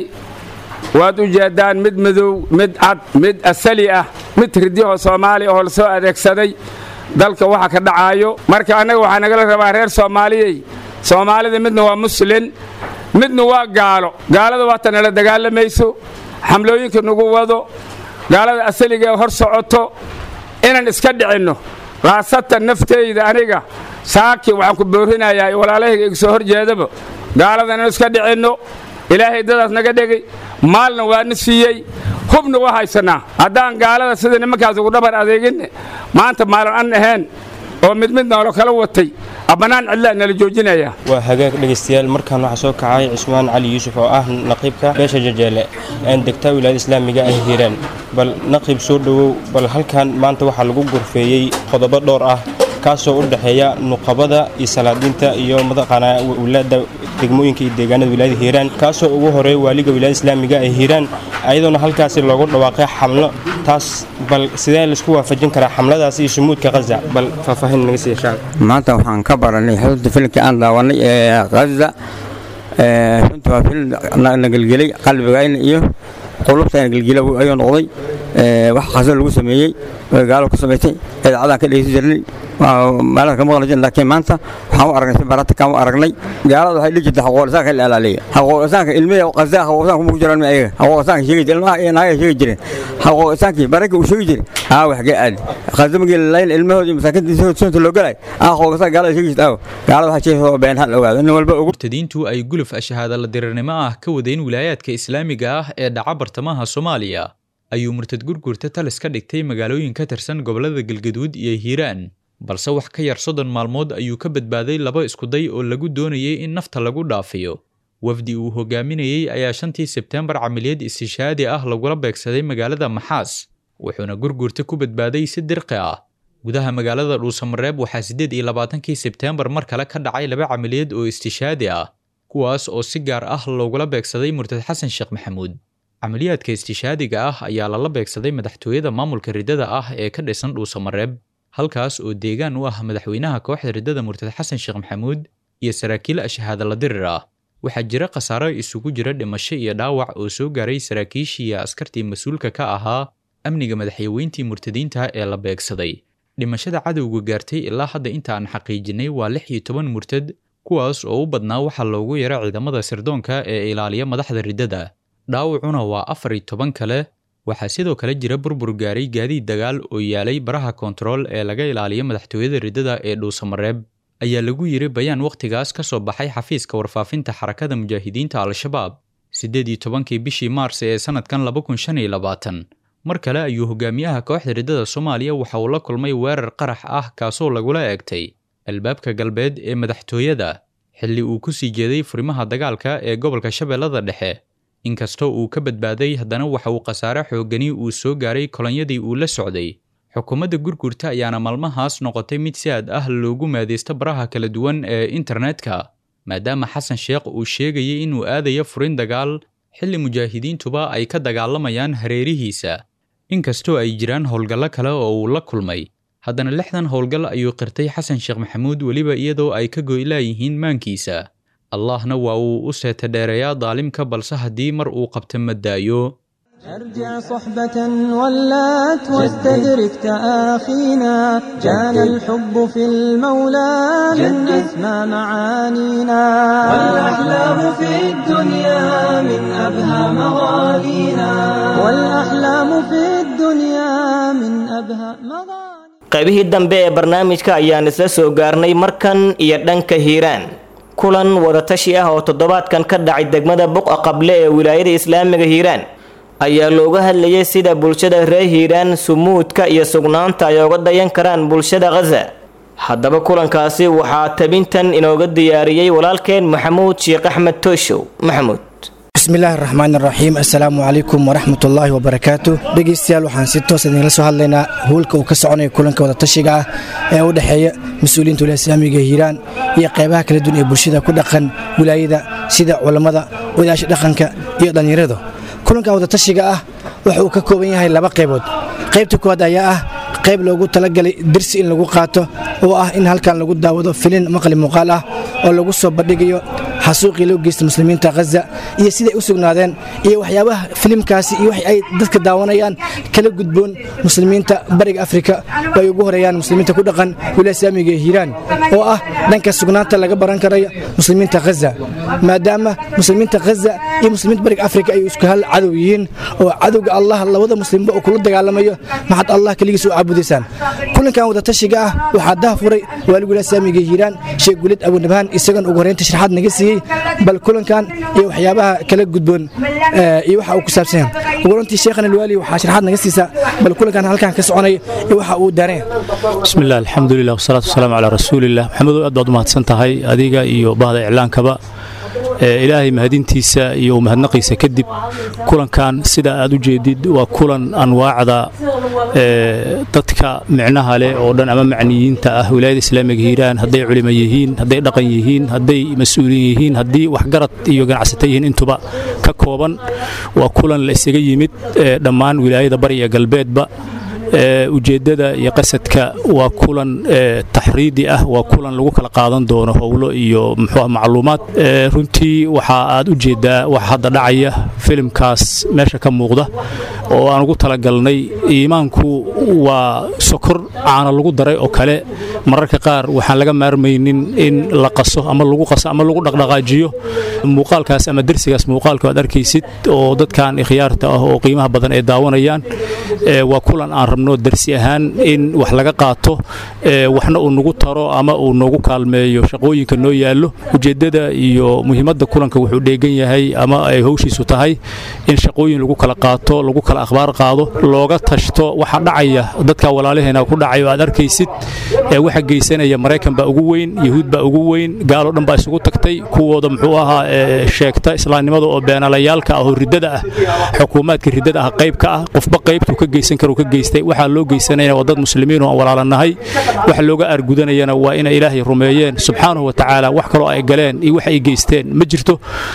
waad u jeeddaan mid madow mid cad mid asali ah mid ridiyahoo soomaaliya oo la soo adeegsaday dalka waxa ka dhacaayo marka annaga waxaa nagala rabaa reer soomaaliyey soomaalida midna waa muslin midna waa gaalo gaalada waata nala dagaalamayso xamlooyinka nagu wado gaalada asaliga ee hor socoto inaan iska dhicinno khaasatan naftayda aniga saaki waxaan ku boorinayaa walaalahayga iga soo hor jeedaba gaalada inaan iska dhicinno ilaahay dadaas naga dhegay maalna waana siiyey hubna waa haysannaa haddaan gaalada sida nimankaas ugu dhabar adeeginne maanta maalan an ahayn oo mid mid noolo kala watay abbanaan cidlaa nala joojinaya waa hagaag dhegaystayaal markaan waxaa soo kacay cismaan cali yuusuf oo ah naqiibka beesha jajeele aan degtaa wilaayada islaamiga ay hiiraan bal naqiib soo dhowow bal halkan maanta waxaa lagu gorfeeyey qodobo dhowr ah kaasoo u dhexeeya nuqabada iyo salaadiinta iyo mataqaanaa wilaada degmooyinka iyo deegaanada wilaayada hiiraan kaasoo ugu horeeya waaliga wilaayada islaamiga ee hiiraan ayadoona halkaasi loogu dhawaaqay xamlo taas bal sidee laisku waafajin karaa xamladaas iyo shumuudka khaza bal faahfaahin naga siiya shacab maanta waxaan ka baranay xudunta filimkii aan daawanay ee khaza runtii waa filim na gelgelay qalbigayna iyo qulubtayna gelgela ayuu noqday wax khaza lagu sameeyey gaalo ku samaysay idaacadaan ka dhegeysan jirnay maalada ka maqli jirnay laakiin maanta waxaan u aragnay si barata kaan u aragnay gaalada waxay dhihi jirtay xaqooqisaanka la ilaaliya xaqooqisaanka ilmihi qazaa xaqooqisaanka kuma jiraan ma ayaga xaqooqisaanka sheegi jiray ilmaha iyo naagaha sheegi jireen xaqooqisaankii baranka uu sheegi jiray aa wax ga aadi khaza magii lalayn ilmahoodii masaakiinta sunta loo galay aa xaqooqisaan gaalada sheegi jirta aaw gaalada waxaa sheegaysa oo been hal ogaado nin walba ugu murtadiintu ay guluf ashahaada la dirirnimo ah ka wadeen wilaayaadka islaamiga ah ee dhaca bartamaha soomaaliya ayuu murtad gurgurta talis ka dhigtay magaalooyin ka tirsan gobollada galgaduud iyo hiiraan balse wax ka yar soddon maalmood ayuu ka badbaaday laba iskuday oo lagu doonayay in nafta lagu dhaafiyo wafdi uu hogaaminayey ayaa shantii sebteembar camaliyad istishaadi ah lagula beegsaday magaalada maxaas wuxuuna gurgurta ku badbaaday si dirqi ah gudaha magaalada dhuusamareeb waxaa siddeed iyo labaatankii sebteembar mar kale ka dhacay laba camaliyad oo istishaadi ah kuwaas oo si gaar ah loogula beegsaday murtad xasan sheekh maxamuud camaliyaadka istishaadiga ah ayaa lala beegsaday madaxtooyada maamulka riddada ah ee ka dhisan dhuusamareeb halkaas oo deegaan u ah madaxweynaha kooxda riddada murtad xasan sheekh maxamuud iyo saraakiil ashahaadala dirir ah waxaa jira khasaaro isugu jira dhimasho iyo dhaawac oo soo gaaray saraakiishii iyo askartii mas-uulka ka ahaa amniga madaxyaweyntii murtadiinta ee la beegsaday dhimashada cadowga gaartay ilaa hadda inta aan xaqiijinay waa lix iyo toban murtad kuwaas oo u badnaa waxaa loogu yara ciidamada sirdoonka ee ilaaliya madaxda riddada dhaawacuna waa afar iyo toban kale waxaa sidoo kale jira burbur gaaray gaadiid dagaal oo yaalay baraha koontarool ee laga ilaaliyo madaxtooyada riddada ee dhuusamareeb ayaa lagu yiri bayaan wakhtigaas ka soo baxay xafiiska warfaafinta xarakada mujaahidiinta al-shabaab siddeed iyo tobankii bishii maars ee sannadkan laba kun shan iyo labaatan mar kale ayuu hogaamiyaha kooxda riddada soomaaliya waxa uu la kulmay weerar qarax ah kaasoo lagula eegtay albaabka galbeed ee madaxtooyada xilli uu ku sii jeeday furimaha dagaalka ee gobolka shabeellada dhexe inkastoo uu ka badbaaday haddana waxa uu khasaare xoogani uu soo gaaray kolonyadii uu la socday xukuumadda gurgurta ayaana maalmahaas noqotay mid si aad ah loogu maadaysto baraha kala duwan ee internetka maadaama xasan sheekh uu sheegayay inuu aadayo furin dagaal xilli mujaahidiintuba ay ka dagaalamayaan hareerihiisa inkastoo ay jiraan howlgallo kale oo uu la kulmay haddana lixdan howlgal ayuu qirtay xasan sheekh maxamuud weliba iyadoo ay ka goylaayihiin maankiisa allahna waa uu u seeta dheereeyaa daalimka balse haddii mar uu qabta ma daayo ارجع صحبة ولات واستدرك تآخينا كان الحب في المولى من أسمى معانينا والأحلام في الدنيا من أبهى مغانينا والأحلام في الدنيا من أبهى مغانينا qaybihii dambe ee barnaamijka ayaan isla soo gaarnay markan iyo dhanka hiiraan kulan wadatashi ah oo toddobaadkan ka dhacay degmada buqa qable ee wilaayada islaamiga hiiraan ayaa looga hadlayay sida bulshada reer hiiraan sumuudka iyo sugnaanta ay oga dayan karaan bulshada khaza haddaba kulankaasi waxaa tabintan inooga diyaariyey walaalkeen maxamuud sheekh axmed tooshow maxamuud bismillaahi raxmaan raxiim assalaamu calaykum waraxmatullaahi wabarakaatu dhegeystayaal waxaan si toos idinla soo hadlaynaa howlka uu ka soconaya kulanka wadatashiga ah ee u dhexeeya mas-uuliyiinta wilaaya islaamiga hiiraan iyo qaybaha kala duwan ee bulshada ku dhaqan wilaayada sida culammada odayaasha dhaqanka iyo dhallinyaradu kulanka wadatashiga ah waxa uu ka kooban yahay laba qaybood qaybta koowaad ayaa ah qayb loogu talagalay dirsi in lagu qaato oo ah in halkan lagu daawado filin maqli muuqaal ah oo lagu soo bandhigayo xasuuqii loo geysta muslimiinta khaza iyo siday u sugnaadeen iyo waxyaabaha filimkaasi iyo wax ay dadka daawanayaan kala gudboon muslimiinta bariga afrika oo ay ugu horeeyaan muslimiinta ku dhaqan wilaaya islaamiga ee hiiraan oo ah dhanka sugnaanta laga baran karayo muslimiinta khaza maadaama muslimiinta khaza iyo muslimiinta bariga afrika ay isku hal cadow yihiin oo cadowga allah labada muslimba uu kula dagaalamayo maxad allah keligiis u caabudaysaan kulankan wadatashiga ah waxaa daha furay waalig wilaaya islaamiga ee hiiraan sheekh gulid abunabhaan isagan ugu horeynta sharaxaad naga siiyey bal kulankan iyo waxyaabaha kala gudboon iyo waxa uu ku saabsan yahay ugu runtii sheekhan alwaali waxaa sharaxaad naga siisaa bal kulankan halkan ka soconaya iyo waxa uu daareen bismillaah alxamdulilah wasalaatu wasalaamu calaa rasuulilah maxamedow aad baad u mahadsan tahay adiga iyo bahda iclaankaba ilaahay mahadintiisa iyo mahadnaqiisa kadib kulankan sida aad u jeedid waa kulan anwaacda dadka micnaha leh oo dhan ama macniyiinta ah wilaayada islaamiga hiiraan hadday culimo yihiin hadday dhaqan yihiin hadday mas-uuliin yihiin haddii waxgarad iyo ganacsata yihiin intuba ka kooban waa kulan la isaga yimid dhammaan wilaayada bari iyo galbeedba ujeeddada iyo qasadka waa kulan taxriidi ah waa kulan lagu kala qaadan doono howlo iyo muxuu macluumaad runtii waxa aad u jeeddaa waxa hadda dhacaya filimkaas meesha ka muuqda oo aan ugu talagalnay iimaanku waa sokor caana lagu daray oo kale mararka qaar waxaan laga maarmaynin in la qaso ama lagu qaso ama lagu dhaqdhaqaajiyo muuqaalkaas ama dersigaas muuqaalka aad arkaysid oo dadkan ikhyaarta ah oo qiimaha badan ay daawanayaan waa kulan aan rabno darsi ahaan in wax laga qaato waxna uu nagu taro ama uu noogu kaalmeeyo shaqooyinka noo yaallo ujeeddada iyo muhiimadda kulanka wuxuu dheegan yahay ama ay howshiisu tahay in shaqooyin lagu kala qaato lagu kala akhbaar qaado looga tashto waxa dhacaya dadka walaalaheena ku dhacay oo aad arkaysid waxa geysanaya maraykan baa ugu weyn yahuud baa ugu weyn gaaloo dhan baa isugu tagtay kuwooda muxuu ahaa sheegta islaamnimada oo beenalayaalka ah oo riddada ah xukuumaadka riddada ah qayb ka ah qofba qaybtuu ka geysan karo ka geystay waxaa loo geysanayana waa dad muslimiin oo aan walaalanahay waxa looga argudanayana waa inay ilaahay rumeeyeen subxaanahu wa tacaala wax kaloo ay galeen iyo wax ay geysteen ma jirto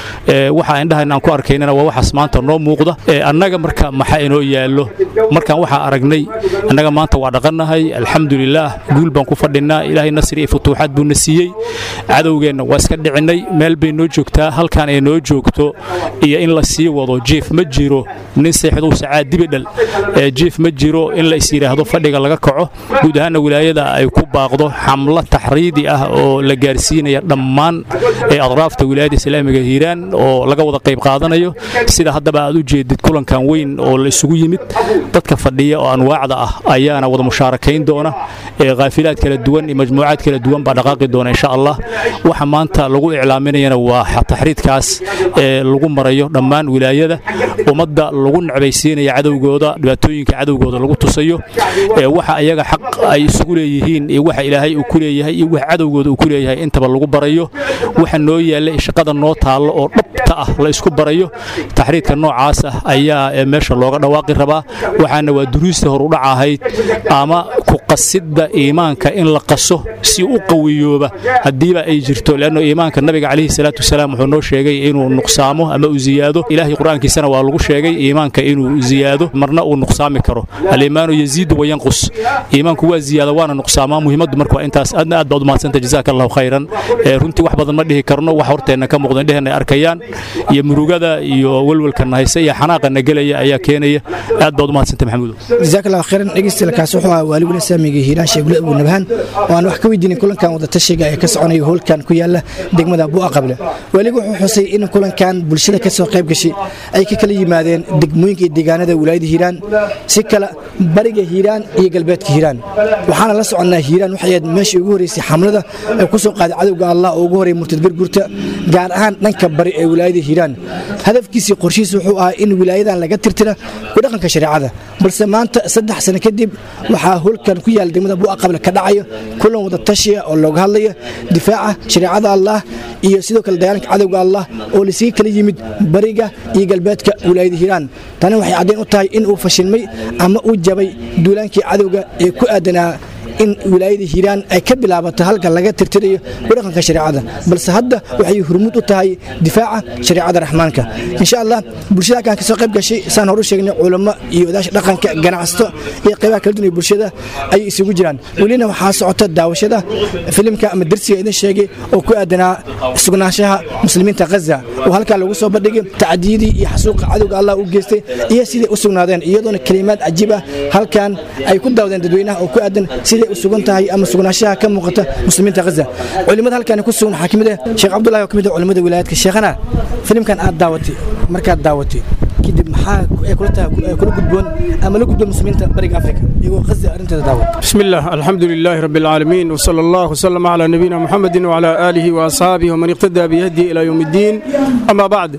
waxa indhahan aan ku arkaynana waa waxaas maanta noo muuqda annaga marka maxaa inoo yaallo markaan waxaa aragnay annaga maanta waa dhaqannahay alxamdulilaah guul baan ku fadhinnaa ilaahay nasri iyo futuuxaad buuna siiyey cadowgeenna waa iska dhicinnay meel bay noo joogtaa halkaan ay noo joogto iyo in la sii wado jiif ma jiro nin seexduu sacaad dibidhal jiif ma jiro in la is yidhaahdo fadhiga laga kaco guud ahaanna wilaayada ay ku baaqdo xamlo taxriidi ah oo la gaarsiinaya dhammaan adraafta wilaayada islaamiga hiiraan oo laga wada qayb qaadanayo sida haddaba aad u jeedid kulankan weyn oo la isugu yimid dadka fadhiya oo anwaacda ah ayaana wada mushaarakayn doona khaafilaad kala duwan iyo majmuucaad kala duwan baa dhaqaaqi doona insha allah waxa maanta lagu iclaaminayana waa taxriidkaas ee lagu marayo dhammaan wilaayada ummadda lagu necbaysiinaya cadowgooda dhibaatooyinka cadowgooda lagu tusayo waxa ayaga xaq ay isugu leeyihiin iyo waxa ilaahay uu ku leeyahay iyo waxa cadowgooda uu ku leeyahay intaba lagu barayo waxa noo yaalla shaqada noo taallo oo dhabta ah la isku barayo taxriidka noocaas ah ayaa meesha looga dhawaaqi rabaa waxaana waa duruusta horudhac ahayd ama ku qasidda iimaanka in la qaso si u qawiyooba haddiiba ay jirto leanno iimaanka nabiga calayhi salaatu wasalaam wuxuu noo sheegay inuu nuqsaamo ama uu ziyaado ilaahay qur-aankiisana waa lagu sheegay iimaanka inuu ziyaado marna uu nuqsaami karo aliimaanu yaziidu wayanqus iimaanku waa ziyaada waana nuqsaamaa muhiimaddu marka waa intaas aadna aad baad umahadsanta jazaaka allahu khayran runtii wax badan ma dhihi karno wax horteenna ka muuqda indheheenna ay arkayaan iyo murugada iyo welwelkana haysa iyo xanaaqana gelaya ayaa keenaya aad baad umahadsanta maxamuudo jazaak allahu khayran dhegeystayaakaas wuxuu ahaa waali weli saamiga hiiraan sheegule abu nabhaan oo aan wax ka weydiinin kulankan wadatashiga ee ka soconaya howlkan ku yaala degmada bu'a qable weligu wuxuu xusay in kulankan bulshada ka soo qayb gashay ay ka kala yimaadeen degmooyinka iyo deegaanada wilaayada hiiraan si kale bariga hiiraan iyo galbeedka hiiraan waxaana la soconnaa hiiraan waxay ahayd meeshii ugu horreysay xamlada ee ku soo qaaday cadowga allah oo ugu horreeyay murtad gargurta gaar ahaan dhanka bari ee wilaayada hiiraan hadafkiisii qorshihiisa wuxuu ahaa in wilaayadan laga tirtira ku dhaqanka shareecada balse maanta saddex sano kadib waxaa howlkan ku yaala degmada bu'a qable ka dhacayo kulan wada tashiya oo looga hadlaya difaaca shareecada allah iyo sidoo kale dagaalanka cadowga allah oo lasiga kala yimid bariga iyo galbeedka wilaayada hiiraan tani waxay caddayn u tahay in uu fashilmay ama uu jabay duulaankii cadowga ee ku aadanaa in wilaayada hiiraan ay ka bilaabato halka laga tirtirayo kudhaqanka shareecada balse hadda waxay hurmud u tahay difaaca shareecada raxmaanka insha allah bulshada halkan kasoo qayb gashay saan horu sheegnay culamo iyo odaasha dhaqanka ganacsato iyo qaybaha kala duwan ee bulshada ayay isugu jiraan welina waxaa socota daawashada filimka ama darsiga idin sheegay oo ku aadanaa sugnaanshaha muslimiinta ghaza oo halkaa lagu soo bandhigay tacdiyadii iyo xasuuqa cadowga allah u geystay iyo siday u sugnaadeen iyadoona kelimaad cajiib ah halkan ay ku daawadeen dadweynaha oo ku aadan siday u sugan tahay ama sugnaanshaha ka muuqata muslimiinta ghaza culimada halkan ku sugan waxaa kamid ah sheekh cabdullahi oo kamid ah culimada wilaayadka sheekhana filimkan aad daawatay markaad daawatay kadib maxaa ay kula tahay kula gudboon ama la gudboon muslimiinta bariga afrika iyagoo ghaza arrinteeda daawat بسم الله الحمد لله رب العالمين وصلى الله وسلم على نبينا محمد وعلى آله وأصحابه ومن اقتدى بهديه إلى يوم الدين أما بعد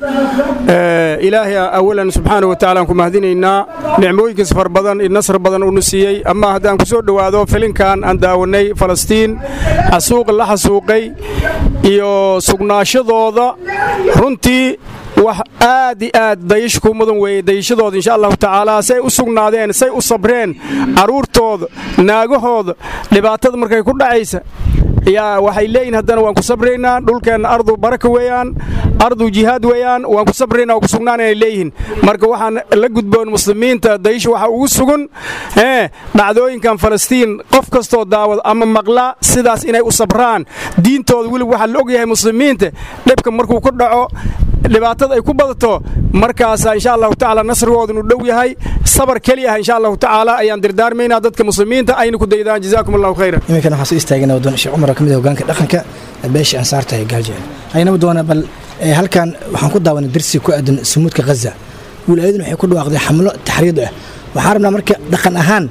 آه إلهي أولا سبحانه وتعالى أنكم مهدينينا نعمويك سفر بدن النصر بدن ونسيي أما هدان كسور دوادو فلين كان أن داوني فلسطين حسوق الله حسوقي iyo sugnaashadooda runtii wax aad i aad dayashku mudan weeye dayashadooda insha allahu tacaala say u sugnaadeen say u sabreen carruurtooda naagahooda dhibaatada markay ku dhacaysa yaa waxay leeyihin haddana waan ku sabraynaa dhulkeenna ardu baraka weeyaan ardu jihaad weeyaan waan ku sabraynaa waan ku sugnaanay leeyihiin marka waxaan la gudboon muslimiinta dayasha waxa ugu sugan ee dhacdooyinkan falastiin qof kastoo daawad ama maqla sidaas inay u sabraan diintooda weliba waxaa la ogyahay muslimiinta dhibka markuu ku dhaco dhibaatada ay ku badato markaasa insha allahu tacaala nasrigooda inu dhow yahay sabar keli ah insha allahu tacaala ayaan dirdaarmaynaa dadka muslimiinta ayna ku daydaan jazaakum allahu khayran iminkana waxaan soo istaagana wadoon sheekh cumar oo kamid ah hogaanka dhaqanka beesha ansaarta ee gaajeel aynaba doona bal halkan waxaan ku daawanay darsi ku aadan sumuudka ghaza wilaayaduna waxay ku dhawaaqday xamlo taxriid ah waxaan rabnaa marka dhaqan ahaan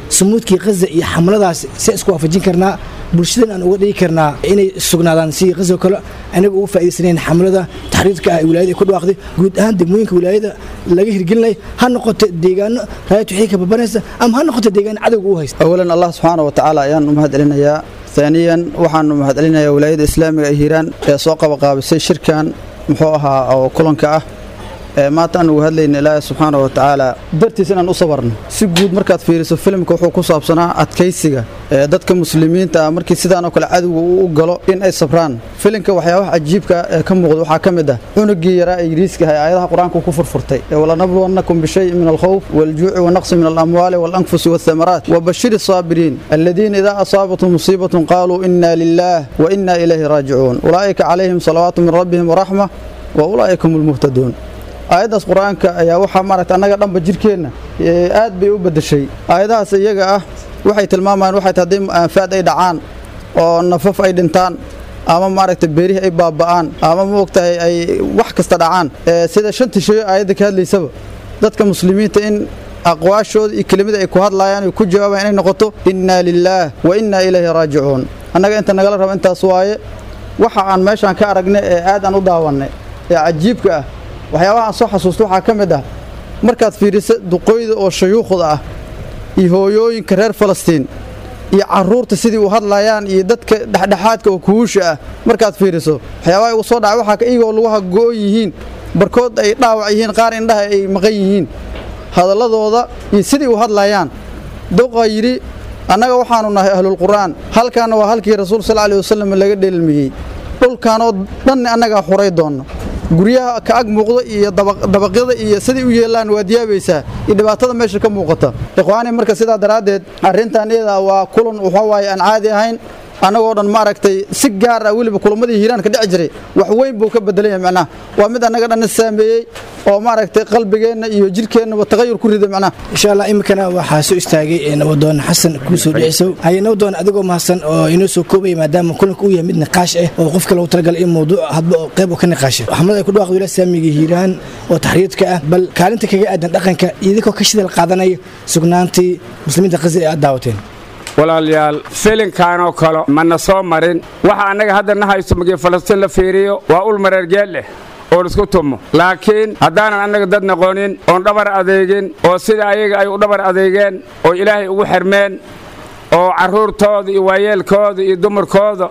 sumuudkii khaza iyo xamladaas see isku waafajin karnaa bulshadan aan uga dhigi karnaa inay sugnaadaan sidii khaza kale anaga uga faa'idaysanayn xamlada taxriirka ah ee wilaayada ay ku dhawaaqday guud ahaan degmooyinka wilaayada laga hirgelinaya ha noqoto deegaano raayad wixii ka babanaysa ama ha noqoto deegaano cadowga u haysta awalan allah subxaana wa tacaala ayaan u mahad celinayaa haaniyan waxaanu mahad celinayaa wilaayada islaamiga ee hiiraan ee soo qabaqaabisay shirkan muxuu ahaa oo kulanka ah ee maanta aan uga hadlayna ilaahay subxaana wa tacaala dartiis inaan u sabarno si guud markaad fiiriso filimka wuxuu ku saabsanaa adkaysiga ee dadka muslimiinta ah markii sidaanoo kale cadowga uu u galo in ay sabraan filimka waxyaabaha cajiibka ee ka muuqda waxaa ka mid ah cunugii yaraa ee yiriiska ah ee aayadaha qur-aanka ku furfurtay ee walanabluwannakum bishayin min alkhawf waljuuci wanaqsi min alamwaali walanfusi waathamaraat wabashiri الصابرين الذين إذا أصابتهم مصيبة قالوا إنا لله وإنا إليه راجعون أولئك عليهم صلوات من ربهم ورحمة وأولئك هم المهتدون aayaddaas qur-aanka ayaa waxaa maaragta annaga dhanba jirkeenna aad bay u beddeshay aayadahaas iyaga ah waxay tilmaamayaan waxay tahay haddii aanfaad ay dhacaan oo nafaf ay dhintaan ama maaragta beerihii ay baaba'aan ama ma ogtahay ay wax kasta dhacaan sida shanta shay aayadda ka hadlaysaba dadka muslimiinta in aqwaashooda iyo kelimada ay ku hadlaayaan ay ku jawaabayaan inay noqoto innaa lilaah wa innaa ilayhi raajicuun annaga inta nagala raba intaas waaye waxa aan meeshaan ka aragnay ee aad aan u daawannay ee cajiibka ah waxyaabaha aan soo xasuusto waxaa ka mid ah markaad fiiriso duqooyda oo shayuukhda ah iyo hooyooyinka reer falastiin iyo carruurta sidii u hadlayaan iyo dadka dhexdhexaadka oo kuhuusha ah markaad fiiriso waxyaabaha igu soo dhacay waxaa iyagoo lugaha go'on yihiin barkood ay dhaawac yihiin qaar indhaha ay maqan yihiin hadalladooda iyo sidii u hadlayaan duqa yidhi annaga waxaannu nahay ahlulqur'aan halkaanna waa halkii rasuul sal alih wasalam laga dheelmiyey dhulkaanoo dhanni annagaa xuray doonno guryaha ka ag muuqda iyo dabaqyada iyo siday u yeelaan waad yaabaysaa iyo dhibaatada meesha ka muuqata ikhwaani marka sidaa daraaddeed arrintan iyada waa kulan waxa waaye aan caadi ahayn annagoo dhan maaragtay si gaar ah weliba kulamadii hiiraan ka dhici jiray wax weyn buu ka bedelan yahay macnaha waa mid annaga dhanna saameeyey oo maaragtay qalbigeenna iyo jirkeennaba tagayur ku riday macnaha insha allah iminkana waxaa soo istaagay nabadoon xasan kuusoo dhicisow haye nabadoon adigoo mahadsan oo inoo soo koobaya maadaama kulanka uu yahay mid niqaash ah oo qofka lagu talagalay in mawduuc hadba oo qayb oo ka niqaasha xamad ay ku dhawaaqda wilaaya saamiga hiiraan oo taxriirka ah bal kaalinta kaga aadan dhaqanka idinkoo ka shidal qaadanaya sugnaantii muslimiinta khasir ee aad daawateen walaalayaal filinkaanoo kale mana soo marin waxa annaga hadda na haysto markii falastiin la fiiriyo waa ul mareergeel leh oo lisku tumo laakiin haddaanan annaga dad noqonin oon dhabar adeegin oo sida ayaga ay u dhabar adeegeen oo ilaahay ugu xirmeen oo carruurtooda iyo waayeelkooda iyo dumarkooda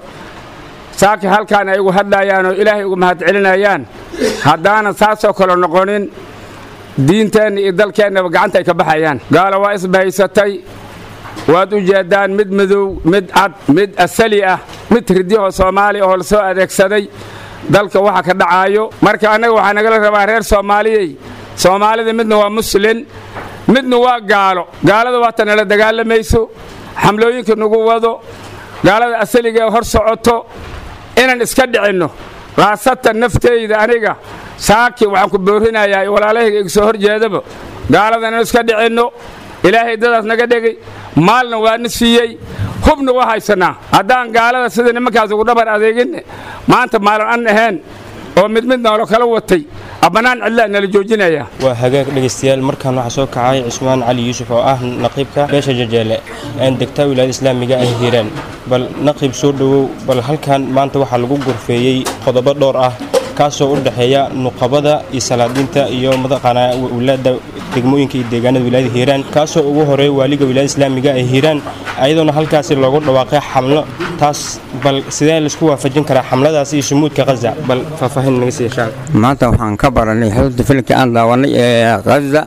saaki halkaan ay ugu hadlayaan oo ilaahay ugu mahadcelinayaan haddaanan saasoo kale noqonin diinteenna iyo dalkeennaba gacanta ay ka baxayaan gaala waa isbahaysatay waad u jeeddaan mid madow mid cad mid asali ah mid hirdiyahoo soomaaliya oo la soo adeegsaday dalka waxa ka dhacaayo marka annaga waxaa nagala rabaa reer soomaaliyey soomaalida midna waa muslin midna waa gaalo gaalada waata nala dagaalamayso xamlooyinka nagu wado gaalada asaliga ee hor socoto inaan iska dhicinno khaasatan naftayda aniga saaki waxaan ku boorinayaa walaalahayga iga soo hor jeedaba gaalada inaan iska dhicinno ilaahay dadaas naga dhegay maalna waana siiyey hubna waa haysanaa haddaan gaalada sida nimankaas ugu dhabar adeeginne maanta maalin an ahayn oo mid mid noolo kala watay abbanaan cidlaa nala joojinaya waa hagaag dhegaystayaal markaan waxaa soo kacay cismaan cali yuusuf oo ah naqiibka beesha jajeele aan degtaa wilaayada islaamiga ay hiiraan bal naqiib soo dhowow bal halkan maanta waxaa lagu gorfeeyey qodobo dhowr ah kaasoo u dhexeeya nuqabada iyo salaadiinta iyo mataqaanaa wilaada degmooyinka iyo deegaanada wilaayada hiiraan kaasoo ugu horeeya waaliga wilaayada islaamiga ee hiiraan ayadoona halkaasi loogu dhawaaqay xamlo taas bal sidee laisku waafajin karaa xamladaas iyo shumuudka khaza bal faahfaahin naga siiya shaal maanta waxaan ka baranay xudunta filimkii aan daawanay ee khaza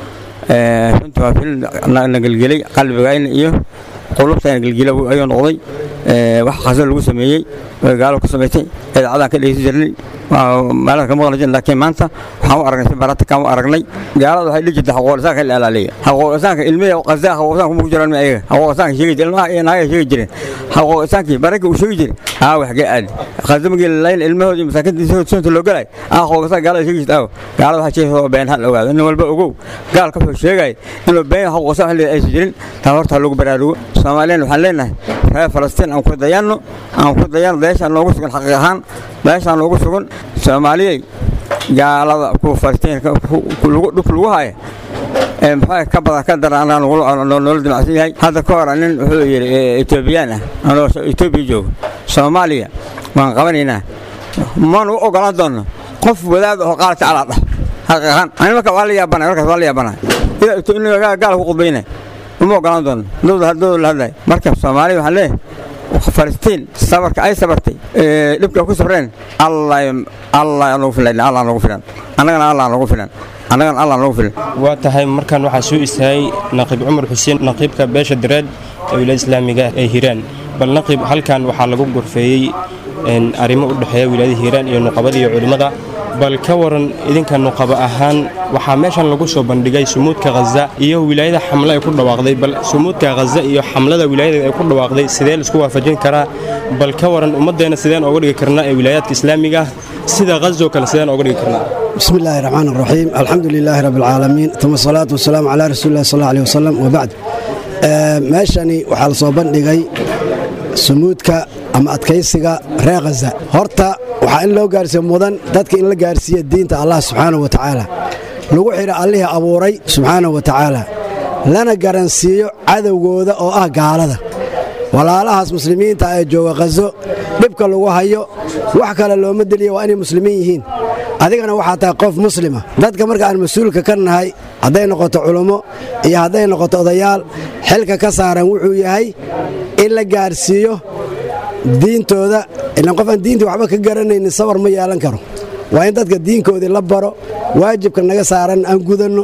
runtii waa filim nagelgelay qalbigayna iyo qulubtayna gelgela ayuu noqday wax khaza lagu sameeyey gaalo ku samaysay idaacadaan ka dhegeysan jirnay maalada ka maqli jirnay laakiin maanta waxaan u aragnay si barata kaan u aragnay gaalada waxay dhihi jirtay xaquuqlisaanka la ilaaliya xaquuqlisaanka ilmihi qazaa xaquuqlisaanka kuma ku jiraan ma ayaga xaquuqlisaanka sheegi jireen ilmaha iyo naagaha sheegi jireen xaquuqlisaankii baranka uu sheegi jiray aa wax ga aadi khaza magii lalayn ilmahooda iyo masaakiinta sunta loo galay aa xaquuqlisaan gaalada sheegi jirta aaw gaalada waxaa sheegaysa oo been hal ogaado nin walba ogow gaalka wuxuu sheegay inuu been xaquuqlisaan xilliga aysan jirin taa horta lagu baraarugo soomaaliyan waxaan leenahay reer falastiin aan ku dayanno aan ku dayanno dayaashaan noogu sugan xaqiiq ahaan dayaashaan noogu sugan soomaaliyey gaalada kuwa falastiinka dhulka lagu haya maxaa ka badan ka daran anaa noola damacsan yahay hadda ka hor nin wuxuu yidhi etoobiyaan ah anoo etoobiya joogo soomaaliya waan qabanaynaa maanu u ogolaan doonno qof wadaad oo qaala tacalaa dhah xaqiiqan ani marka waa la yaabanay markaas waa la yaabanay ila gaal ku qudbayna uma ogolaan doono dowda dowda la hadlay marka soomaaliya waxaan leeyahay falastiin sabarka ay sabartay dhibka ku sabreen allah allah nagu filan allah nagu filan annagana allah nagu filan annagana allah nagu filan waa tahay markan waxaa soo istaagay naqiib cumar xuseen naqiibka beesha dareed ee wilaayada islaamiga ee hiiraan bal naqiib halkan waxaa lagu gorfeeyey arrimo u dhexeeya wilaayada hiiraan iyo nuqabada iyo culimmada bal ka waran idinka nuqaba ahaan waxaa meeshan lagu soo bandhigay sumuudka khaza iyo wilaayada xamle ay ku dhawaaqday bal sumuudka khaza iyo xamlada wilaayada ay ku dhawaaqday sidee laisku waafajin karaa bal ka waran ummaddeena sideen ooga dhigi karnaa ee wilaayaadka islaamiga ah sida khazoo kale sideen ooga dhigi karnaa بسم الله الرحمن الرحيم الحمد لله رب العالمين ثم الصلاة والسلام على رسول الله صلى الله عليه وسلم وبعد meeshani waxaa la soo bandhigay sumuudka ama adkaysiga reer khaza horta waxaa in loo gaarsiiyo mudan dadka in la gaarsiiya diinta allah subxaanahu wa tacaala lagu xidha allihii abuuray subxaanahu wa tacaala lana garansiiyo cadowgooda oo ah gaalada walaalahaas muslimiinta ee jooga khazo dhibka lagu hayo wax kale looma deliya waa inay muslimiin yihiin adigana waxaa tahay qof muslima dadka marka aan mas-uulka ka nahay hadday noqoto culummo iyo hadday noqoto odayaal xilka ka saaran wuxuu yahay in la gaarsiiyo diintooda ilan qof aan diintii waxba ka garanaynin sawar ma yeelan karo waa in dadka diinkoodii la baro waajibka naga saaran aan gudanno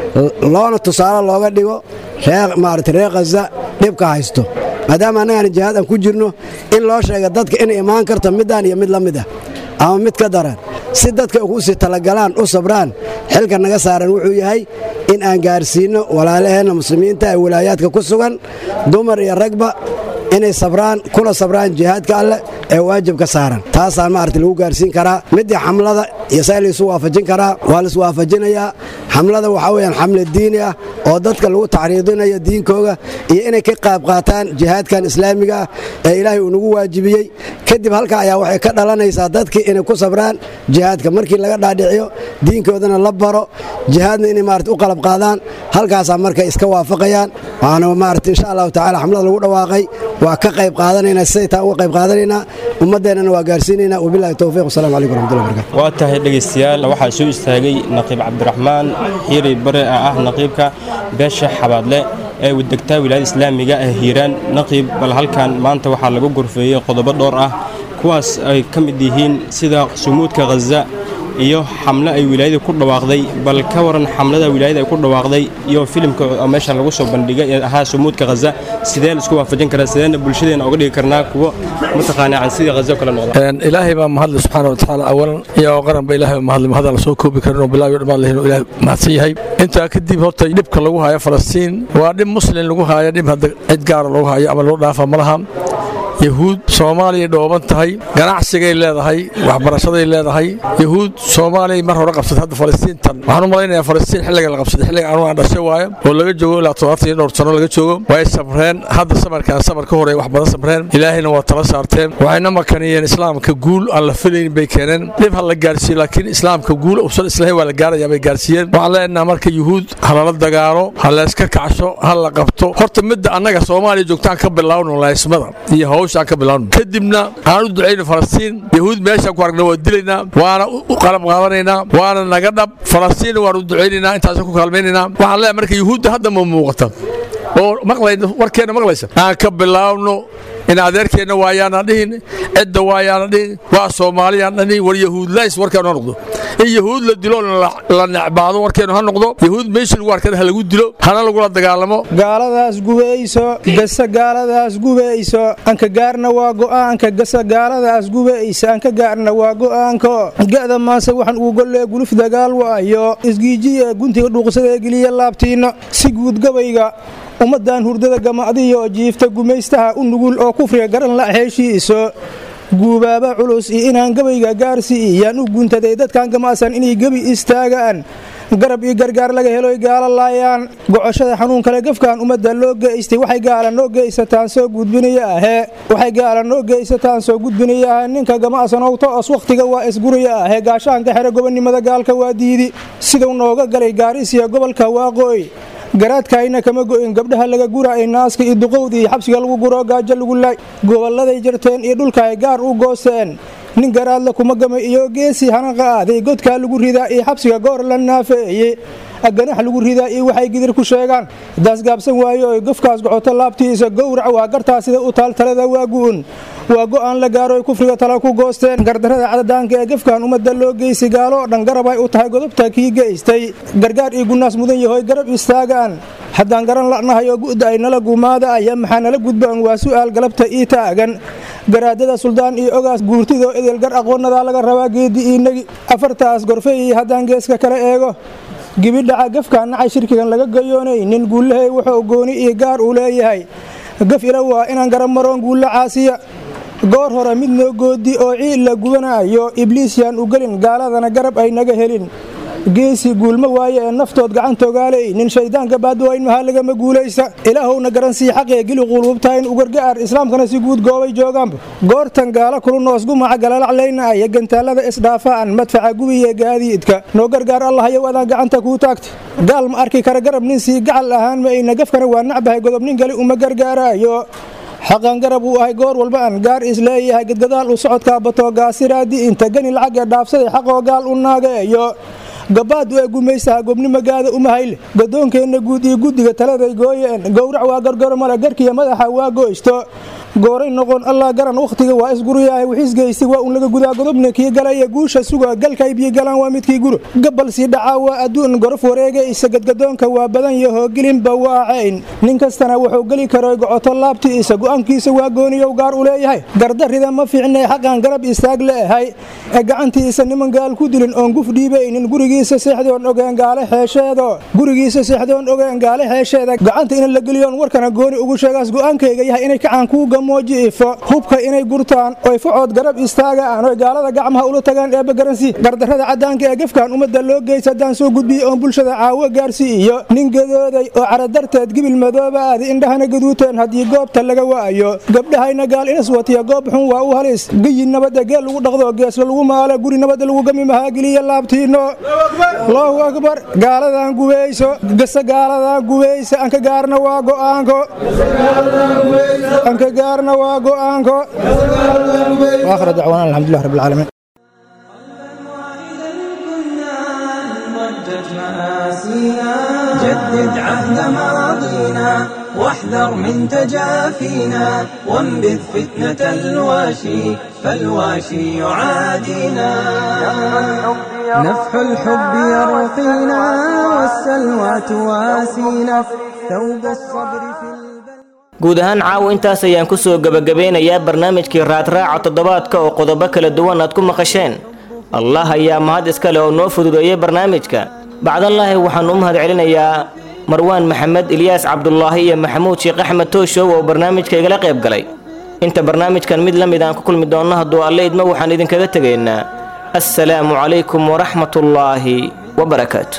loona tusaale looga dhigo maarata reer khaza dhibka haysto maadaama annagaan jihaad aan ku jirno in loo sheega dadka inay imaan karto middaan iyo mid la mid ah ama mid ka daran si dadka ugu sii talagalaan u sabraan xilka naga saaran wuxuu yahay in aan gaarsiinno walaalaheenna muslimiinta ee wilaayaadka ku sugan dumar iyo ragba inay sabraan kuna sabraan jihaadka alleh ee waajibka saaran taasaan maarata lagu gaarsiin karaa midii xamlada iyo saa laysu waafajin karaa waa lais waafajinayaa xamlada waxaa weyaan xamle diini ah oo dadka lagu tacriidinayo diinkooga iyo inay ka qayb qaataan jihaadkan islaamiga ah ee ilaahay uu nagu waajibiyey kadib halka ayaa waxay ka dhalanaysaa dadkii inay ku sabraan jihaadka markii laga dhaadhiciyo diinkoodana la baro jihaadna inay maarata u qalab qaadaan halkaasaa markay iska waafaqayaan waana maarata insha allahu tacala xamlada lagu dhawaaqay waa ka qayb qaadanaynaa siday taa uga qayb qaadanaynaa ummaddeennana waa gaarsiinaynaa wabillahi towfiiq wasalamu calaykum waraxmatullahi barakatu waa tahay dhegaystayaal waxaa soo istaagay naqiib cabdiraxmaan xiiri bare oo ah naqiibka beesha xabaadle ee degtaa wilaayada islaamiga ee hiiraan naqiib bal halkan maanta waxaa lagu gorfeeyey qodobo dhowr ah kuwaas ay ka mid yihiin sida sumuudka khaza iyo xamle ay wilaayada ku dhawaaqday bal ka waran xamlada wilaayada ay ku dhawaaqday iyo filimka meeshan lagu soo bandhigay ee ahaa sumuudka khaza sidee laisku waafajin karaa sideena bulshadeena oga dhigi karnaa kuwo mataqaanaa can sidii khaza kale noqda ilaahay baa mahadle subxaana wa tacaala awalan iyo qaranba ilaahay baa mahadle mahadaan la soo koobi karin oo bilaayo dhammaan lahin oo ilaah mahadsan yahay intaa kadib horta dhibka lagu haayo falastiin waa dhib muslin lagu haayo dhib hadda cid gaara lagu haayo ama loo dhaafa ma laha yahuud soomaaliya dhooban tahay ganacsigay leedahay waxbarashaday leedahay yahuud soomaaliya mar hore qabsatay hadda falastiintan waxaan u malaynayaa falastiin xilliga la qabsaday xilliga anugu aan dhashay waayo oo laga joogo ilaa todobaatan iyo dhowr sano laga joogo way sabreen hadda samarkaan samar ka horeey wax badan sabreen ilaahayna waa tala saarteen waxayna makaniyeen islaamka guul aan la filayn bay keeneen dhib ha la gaarsiiyo laakiin islaamka guul usan islahayn waa la gaarayaa bay gaarsiiyeen waxaan leenaha marka yuhuud ha lala dagaalo ha layska kacsho ha la qabto horta midda annaga soomaaliya joogtaan ka bilaawno laysmada iyo hawsha kadibna aan u ducayno falastiin yahuud meeshaan ku aragna waa dilaynaa waana u qalab qaadanaynaa waana naga dhab falastiin waan u ducaynaynaa intaasaan ku kaalmaynaynaa waxaan leeyahay marka yuhuudda hadda ma muuqata oo maqlayna warkeenna maqlaysa aan ka bilaawno in adeerkeenna waayaana dhihin cidda waayaana dhihin waa soomaaliyaan dhihin war yahuudlays warkeenu ha noqdo in yahuud la dilo la necbaado warkeenu ha noqdo yahuud meeshii lagu arkada ha lagu dilo hana lagula dagaalamo gaaladaas gubayso gasa gaaladaas gubayso anka gaarna waa go'aanka gasa gaaladaas gubaysa anka gaarna waa go'aanka ga'da maase waxaan uu gollee guluf dagaal waayo isgiijiya guntiga dhuuqsada geliya laabtiinna si guud gabayga ummaddan hurdada gamacdiyo jiifta gumaystaha u nugul oo kufriga garan la heshiiso guubaaba culus iyo inaan gabayga gaarsiiyaan u guntaday dadkan gamacsan inay gebi istaagaan garab iyo gargaar laga heloy gaala laayaan gocoshada xanuun kale gafkan ummadda loo geystay waxay gaala noo geysataan soo gudbinaya ahee waxay gaala noo geysataan soo gudbinaya ahee ninka gamacsanowta toos wakhtiga waa isguraya ahee gaashaanka xere gobonnimada gaalka waa diidi siduu nooga galay gaarisiya gobolka waaqooy garaadkaayna kama go'in gabdhaha laga guraay naaska iyo duqowda iyo xabsiga lagu guro gaajo lagu laay gobolladay jarteen iyo dhulka ay gaar u goosteen nin garaadla kuma gamay iyo geesii hanaqa aaday godkaa lagu ridaa iyo xabsiga goor la naafeeye ganax lagu ridaa iyo waxay gidir ku sheegaan daas gaabsan waayo oy gofkaas gocoto laabtiisa gowrac waa gartaa sida u taal talada waa gu'un waa go'aan la gaaro oy kufriga tala ku goosteen gardarrada cadadaanka ee gefkan ummadda loo geysi gaalo dhan garab ay u tahay godobta kii geystay gargaar iyo gunaas mudan yahoy garab istaagaan haddaan garan la'nahay oo gu'da ay nala gumaada aya maxaa nala gudbaan waa su'aal galabta ii taagan garaadada suldaan iyo ogaas guurtidoo edel gar aqoonadaa laga rabaa geedi iinagi afartaas gorfeyi haddaan geeska kala eego gibidhaca gafkaan nacay shirkigan laga gayoonay nin guulahay wuxuu gooni iyo gaar uu leeyahay gaf ila waa inaan garab maroon guulla caasiya goor hore mid noo goodi oo ciid la gubanaayo ibliis yaan u gelin gaaladana garab ay naga helin geesi guulma waaye ee naftood gacantogaaley nin shayddaanka baadwayn mahaa lagama guulaysa ilaahowna garansii xaqee geli quulubtayn u gargaar islaamkana si guud goobay joogaanba goortan gaala kulunoos gumaca galalaclayna aya gantaalada isdhaafaan madfaca gubiye gaadiidka noo gargaar allahayow adaan gacanta kuu taagta gaal ma arki kara garab nin sii gacal ahaan mayna gafkana waa nacbahay godob nin kale uma gargaaraayo xaqan garab uu ahay goor walba aan gaar isleeyahay gadgadaal u socodkaa batoo gaasiraadi inta gani lacagee dhaafsaday xaqoo gaal u naageeyo gabaadu ee gumaysaha gobnimagaada umahayle gadoonkeenna guud iyo guddiga taladay gooyeen gowrac waa gargaro male garkiya madaxa waa goysto gooray noqon allah garan wakhtiga waa isguryahay wixiisgeysi waa un laga gudaa godobna kii galaya guusha suga galkay biyo galaan waa midkii guro gabal sii dhacaa waa adduun gorof wareegaysa gadgadoonka waa badan yahoo gelinba waa cayn nin kastana wuxuu geli karoy gocoto laabtiisa go'aankiisa waa gooniyow gaar u leeyahay gardarrida ma fiicnay xaqan garab istaag leehay ee gacantiisa niman gaal ku dilin oon guf dhiibaynin gurigiisa seexdoon ogeen gaale xeesheedo gurigiisa seexdoon ogeen gaale xeesheeda gacanta in la geliyoon warkana gooni ugu sheegaas go'aankayga yahay inay kacaan kuuga moojiifo hubka inay gurtaan oy facood garab istaagaan oy gaalada gacmaha ula tagaan eebba garansi gardarrada caddaanka ee gefkan ummadda loo geysa haddaan soo gudbiyo oon bulshada caawo gaarsiiyo nin gadooday oo caradarteed gibil madooba aadi indhahana gaduuteen haddii goobta laga waayo gabdhahayna gaal inas watiya goob xun waa u halis geyi nabadda geel lagu dhaqdo geesla lagu maalo guri nabadda lagu gami mahaageliya laabtiino allahu akbar gaaladan gubeyso gasa gaaladan gubeysa anka gaarna waa go'aanko anka gaarna waa go'aanko waakhir dacwaana alxamdulilah rabbi alcaalamiin جدد عهد ماضينا واحذر من تجافينا وانبذ فتنة الواشي فالواشي يعادينا نفح الحب يرقينا والسلوى تواسينا ثوب الصبر في guud ahaan caawa intaas ayaan ku soo gebagabeynayaa barnaamijkii raadraaca toddobaadka oo qodobo kala duwan aad ku maqasheen allah ayaa mahad iskale oo noo fududeeyey barnaamijka bacdallaahi waxaan u mahad celinayaa marwaan maxamed ilyaas cabdulaahi iyo maxamuud sheekh axmed tooshow oo barnaamijka igala qayb galay inta barnaamijkan mid la mid aan ku kulmi doonno hadduu alle idmo waxaan idinkaga tegaynaa assalaamu calaykum waraxmatullaahi wabarakaatu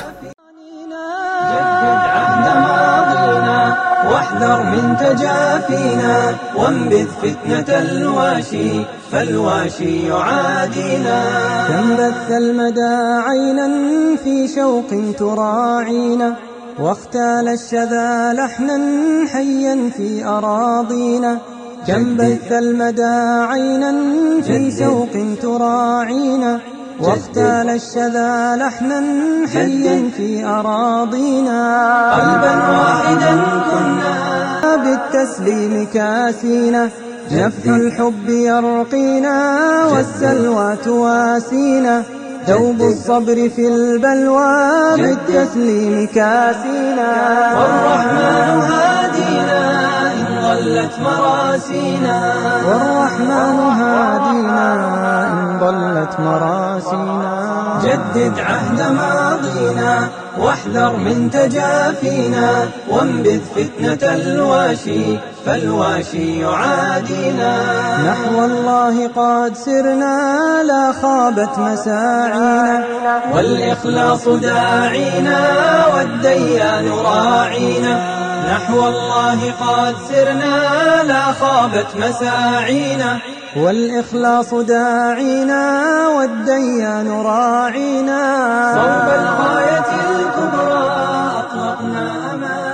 واحذر من تجافينا وانبذ فتنة الواشي فالواشي يعادينا كم بث المدى عينا في شوق تراعينا واختال الشذا لحنا حيا في أراضينا كم بث المدى عينا في شوق تراعينا واختال الشذا لحنا حيا في أراضينا قلبا واحدا كنا بالتسليم كاسينا نفح الحب يرقينا والسلوى تواسينا دوب الصبر في البلوى بالتسليم كاسينا والرحمن هادينا إن ضلت مراسينا والرحمن هادينا إن ضلت مراسينا جدد عهد ماضينا واحذر من تجافينا وانبذ فتنة الواشي فالواشي يعادينا نحو الله قد سرنا لا خابت مساعينا والإخلاص داعينا والديان راعينا نحو الله قد سرنا لا خابت مساعينا والإخلاص داعينا والديان راعينا صوب الغاية الكبرى أطلقنا أمانا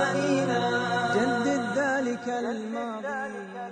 الماضي